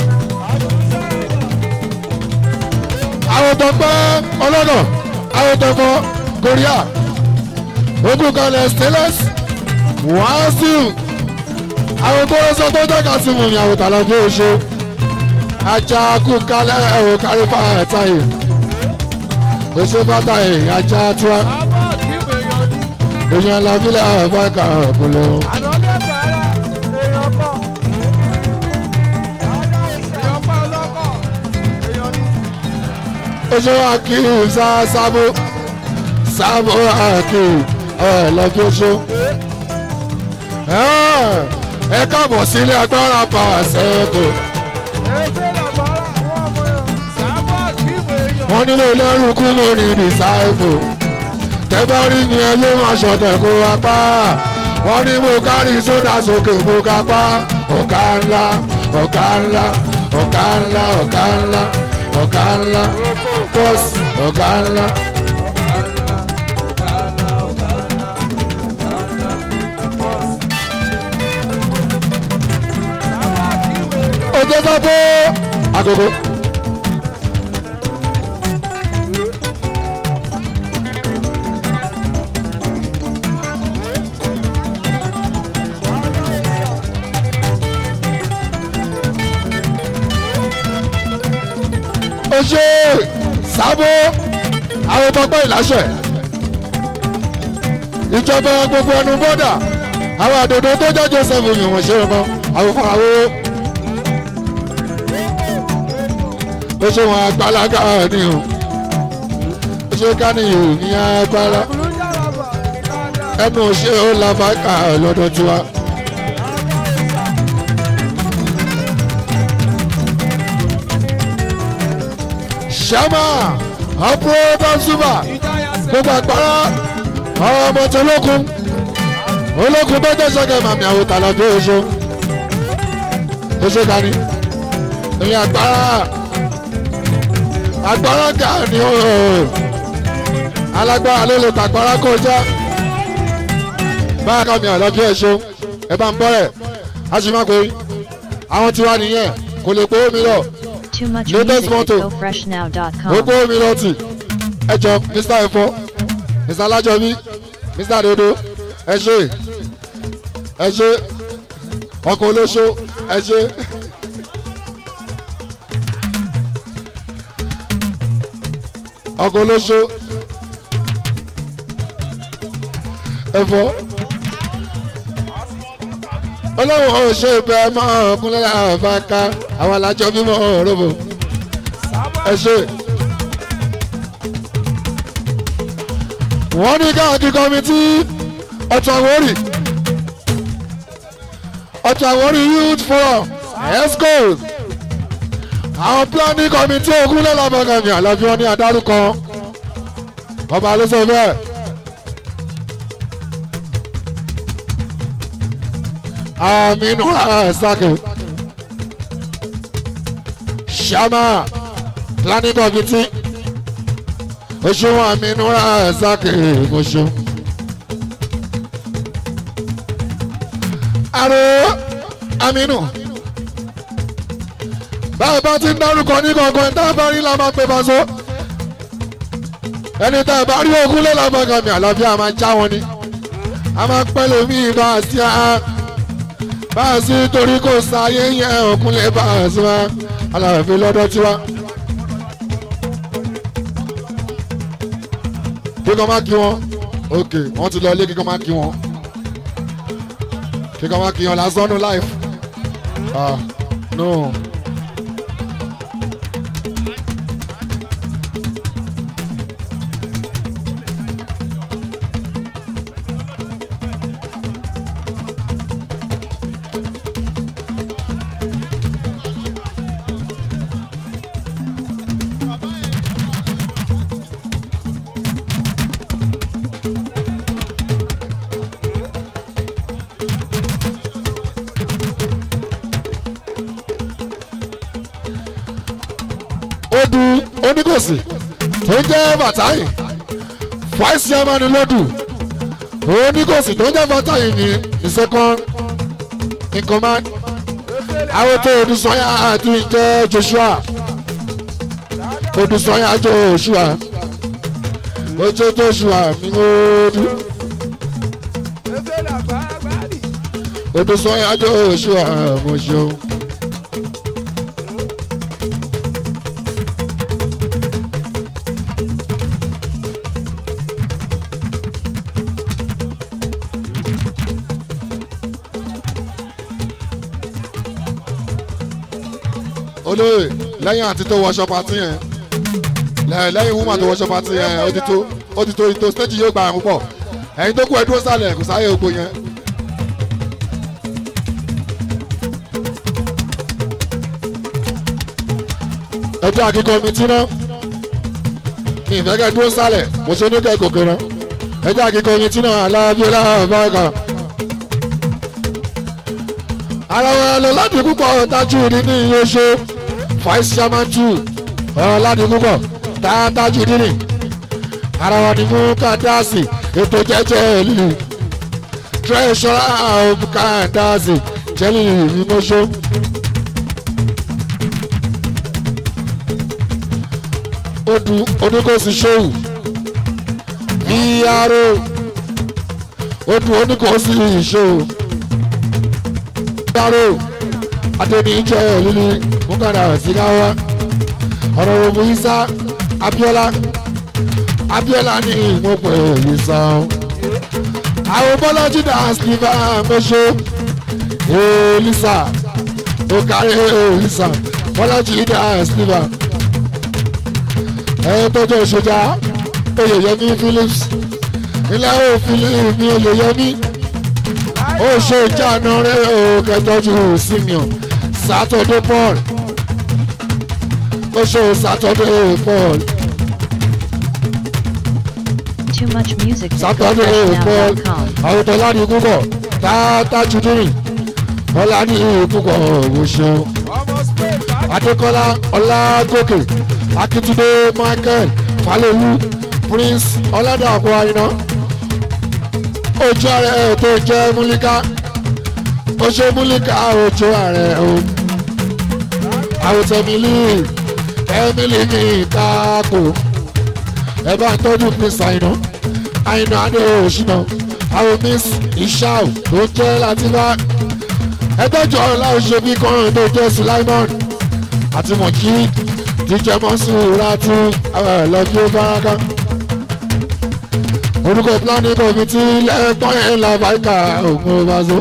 Speaker 1: àwọn tọpẹ́ ọlọ́nà àwọn tọpọ̀ korea ogun kalẹ̀ stainless wàásù àwọn tó rẹ́sọ tó jẹ́ka sí mu ní àwọn tààlà bí oṣù ajá kú kalẹ̀ ẹ̀rọ kárí fáyà yìí oṣù bàtà yìí ajá tiwa èèyàn làbílẹ̀ àbáka ọ̀pọ̀lọ́. oṣù akíyù sá sábò sábò akíyù ẹ lọ́jọ́ oṣù. ẹ káàbọ̀ sílé agbára power sẹ́ẹ̀kù. wọ́n nílò lẹ́rù kú mọ́ ní disciple. tẹ́bárí ni ẹ ló máa ṣọ̀tẹ̀ kó apá. wọ́n ní mo kárí sódà sókè mo kápá. ọ̀gá ńlá ọ̀gá ńlá ọ̀gá ńlá ọ̀gá ńlá ọ̀gá ńlá bọ́ọ̀sì ọ̀gá ńlá. ojú sọ pé àgògò. ó ṣe sábó àwọn tọpẹ́ ìláṣẹ ìjọba gbogbo ẹnu bọ́dà àwọn àdòdó tó jẹ́ joseph yìnbọn ṣe ọmọ àwọn fún àwọn ó ṣe wọn agbálaga ni o ó ṣe káníyò ní agbára ẹnu ṣe ó làbákà lọ́dọ̀ tiwa. sàmà ọ̀pọ̀ bọ́sùbà gbogbo àgbára ọmọ tó lókun olókun tó jẹ́ sọ́kẹ́ màmí àwọn tàlà tó oṣù oṣù dání ìyẹn àgbára àgbára gà ní o alágbára ló lè tàgbára kọjá báyà kàmí àlọ́jọ́ ẹ̀ṣọ́ ẹ bá ń bọ́rẹ̀ a sì máa pè é àwọn tiwa nìyẹn kò lè pé omi lọ
Speaker 2: Too much
Speaker 1: Latest
Speaker 2: music at
Speaker 1: motto.
Speaker 2: gofreshnow.com.
Speaker 1: gbogbo omi lọ́tì ẹ jọ mr efo mr alájọbí mr dodo ẹ ṣe ẹ ṣe ọkọ olóṣó ẹ ṣe. ọkọ olóṣó ẹfọ ọlọ́run ò ṣe bẹ́ẹ̀ mọ́ ọkùnrin àbáká àwọn alájọ bímọ òróró ẹ ṣe. wọ́n ní káàkiri kọ́mítì ọ̀tún àwórì ọ̀tún àwórì youth forum escos àwọn planning committee ogun lọ́lọ́bọ̀gàmì àlọ́bí wọn ní adárúkọ ọba ló sọ bẹ́ẹ̀ aminu asake shama planning committee oṣuwọn aminu asake oṣù. aro aminu báwo bá ti ń dárúkọ ní kankan tá a bá rí la máa pè bá so ẹni tá a bá rí ogún lé lábàgàmì àlàáfíà máa já wọn ni a máa pẹ́ lómi bá a sí a bá a sí torí kò sáyé yẹn òkun lè bá a sí wa aláàfin lọ́dọ̀ tiwa. kíkọ́ máa kí wọn ok wọ́n ti lọ ilé kíkọ́ máa kí wọn kíkọ́ máa kí wọn lásán no life ah no. odu oníkòsì tó ń jẹ́ bàtáyì vice chairman lọ́dù oníkòsì tó ń jẹ́ bàtáyì ní the second in command àwọn tó odùsọ́yà àti jẹ́ joshua odùsọ́yà joshua ojú joshua mi odu
Speaker 3: Efe la bàbáàlì.
Speaker 1: odùsọ́yà joshua mo ṣeun. olóyè lẹ́yìn àti tó wọṣọ pati yẹn lẹ́- lẹ́yìn wúmà tó wọṣọ pati yẹn ó ti tó ó ti tó ìtò stéèjì yóò gba àrùn pọ̀ ẹ̀yin tó kú ẹ dúró sálẹ̀ kò sáyé ògbó yẹn. ẹjọ́ àkíkọ́ mi tí náà mi ìfẹ́ kẹ́ dúró sálẹ̀ mo ṣe ní kẹ́ gòkè náà ẹjọ́ àkíkọ́ mi tí náà aláàbíọ́lá báyìí ara wọn lọ láti púpọ̀ tájú ní iye ṣe vice chairman two ọ̀rọ̀ láti púpọ̀ tájú nínú ara wọn ni mú kàdáàsì ètò jẹ́jẹ́ ìlú treasurer of kàdáàsì jẹ́lì ìmọ̀ṣọ́. odù oníkòsí ṣòwò ìyàrá odù oníkòsí ṣòwò dáró adẹnijẹ líli múkàdà sígáwá ọ̀rọ̀ òmù isa abiola abiola ní ìmọ̀pẹ̀ ìsà àwọn bọ́lájú dà sílífà mẹ́ṣọ́ elisa okare elisa bọ́lájú dà sílífà ẹ̀ tọ́jú ìṣèjà oyèyẹmí phillips ilẹ̀ òfin mi oyèyẹmí ó ṣe ìjánu rẹ o kẹtọjú simeon saturday paul ó ṣe saturday paul
Speaker 2: Too much music at
Speaker 1: saturday paul
Speaker 2: gofreshnow.com.
Speaker 1: àwọn tó láti púpọ̀ tààtà jùdírì ọlá ní púpọ̀ ò ṣeun
Speaker 3: Ọmọ Spain bá
Speaker 1: adékọlá ọlágòkè akíntúndé michael falẹwu prince ọládàpọ̀ àyìnà ojú ààrẹ tó jẹ́ múlíkà ó ṣe múlíkà ojú ààrẹ o àwòtẹ́ emily emily ní ìtaako ẹ bá ń tọ́jú prince àyìnà àyìnà adé òṣìnà àwọn miss ishao tó jẹ́ latifá ẹgbẹ́jọ́ láòṣèbí kan tó jẹ́ sulaimon àti mọ̀kí jíjẹ mọ́sùlùmí tí lọ́jọ́ báraka. orúkọ planning committee lẹ́ẹ̀tọ́ yẹn la báyìíká ògùn ọbaṣọ.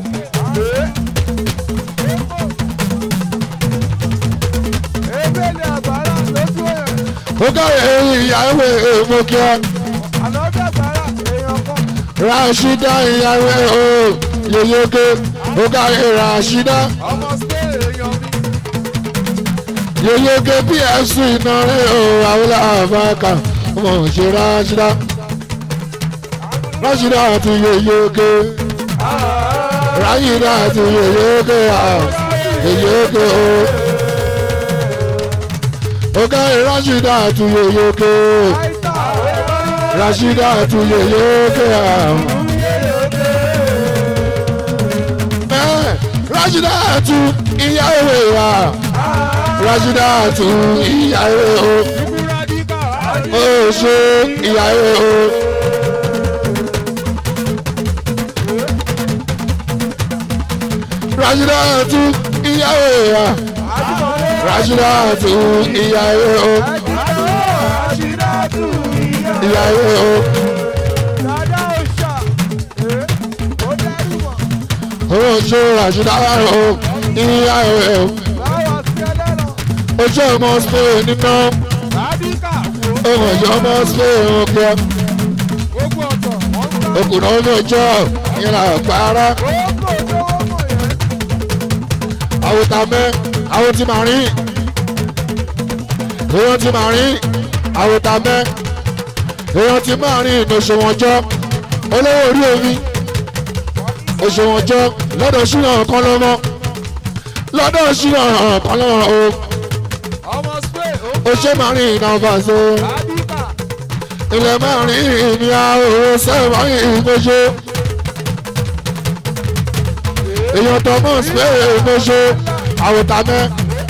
Speaker 3: Efe ni àgbàrá lójú ẹ̀.
Speaker 1: ó káyọ̀ ìyàwó èèmọ̀ kíá
Speaker 3: Àlọ́jà àgbàrá èèyàn kan.
Speaker 1: rashida ìyàwó o yeyeke ó káyọ̀ rashida
Speaker 3: Ọmọ Spain èèyàn mi.
Speaker 1: yeyeke pfc náírà o àwọn àbáka ọmọ òṣè rashida rashida àti yeyeke ráyìnà àti yèyéké yèyéké o. ọ̀gá ìrásídà àti yèyéké rásídà àti yèyéké. rásídà àti ìyàwó wa rásídà àti ìyàwó o. ó ṣe ìyàwó o. Rashidatu ìyàwó wa Rashidatu ìyàwó o ìyàwó o oṣù Rashidatu o ìyàwó o oṣù ọmọ Spain nínú ọmọ ọmọ Spain òkè òkùnà ọmọjọ ìlà pàrọ àwòtàmẹ àwòtí màrí èèyàn ti màrí àwòtàmẹ èèyàn ti màrí ìnòṣòwọ̀njọ́ olówó orí omi òṣòwọ̀njọ́ lọ́dọ̀ ṣúná kan lọ́mọ lọ́dọ̀ ṣúná kan lọ́mọ o ó ṣe màrí ìnáwó so ilẹ̀ màrí ìní àwòrán sẹ́wọ̀n ìgbésó èèyàn thomas bẹ́ẹ̀ ìgbésó àwòtàmẹ́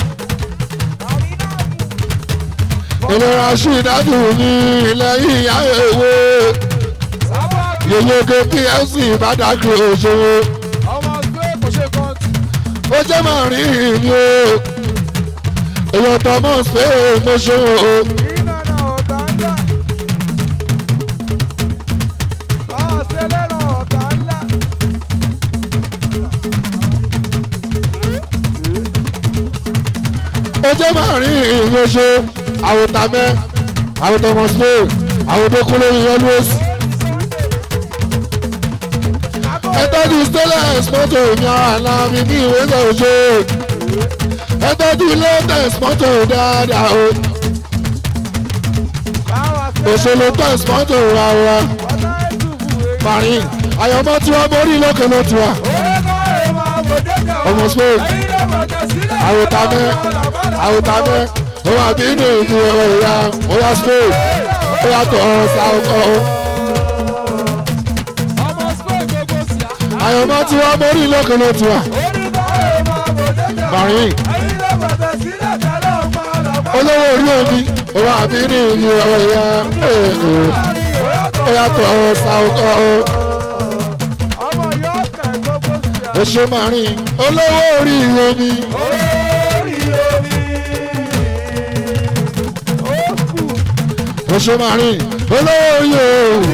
Speaker 1: ìlera sí ìdájú ní ilẹ̀ ìyá èwe yèyé kpc bàdàkì òṣòwò ó jẹ́ máa rí ìní o èèyàn thomas bẹ́ẹ̀ ìgbésó o. ọjọ́ márùn-ún ìyẹnṣe àwòtàmẹ́ àwòtọmọsílẹ̀ àwòdókúnlé always. ẹtọ́jú stainless mọ́tò ní àná mi ní ìwé sọ̀rọ̀ ẹtọ́jú latest mọ́tò dáadáa o. òṣèlú test mọ́tò rárá marin àyọ̀mọ́ tí wọ́n borí lókè ló tiwa. ọmọ spain àwòtàmẹ́ àwòtàmẹ́ ó wà bí inú ìlú ọ̀rọ̀ ìyá ó yá spain ó yà tọ̀ ọ́ sáwọ́kọ́ ó. àyọ̀mọ́ tí wọ́n borí lókè ló tiwa. marin olówó orí omi ó wà bí inú ìlú ọ̀rọ̀ ìyá ó yà tọ̀ ọ́ sáwọ́kọ́ ó. oṣù marin olówó orí omi. oṣù marin olówó orí o.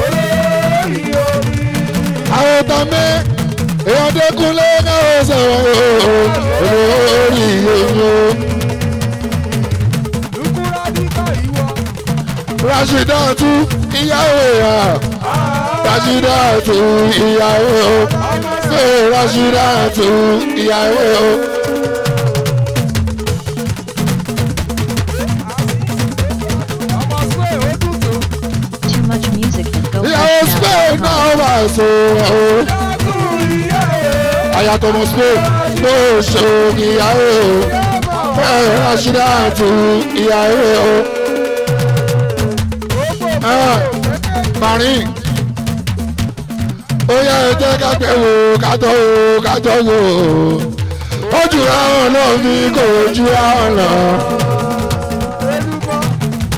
Speaker 1: àwọn tàmí èèyàn dẹkùnlé náà sọ̀rọ̀ olówó orí omi o. Rashidatu ìyàwó ya Rashidatu ìyàwó ṣe Rashidatu ìyàwó.
Speaker 2: Too much music at
Speaker 1: ìyàwó Spain
Speaker 2: GoFreshNow.com.
Speaker 1: náà wà so ọ́. Ayatollah Spain ló ṣe ìyàwó. Ṣe Rashidatu ìyàwó. Marin ó yẹ ẹjẹ kápẹ́ wò kátó wò kátó wò ó jù ráwọn náà fi kò jù ráwọn lọ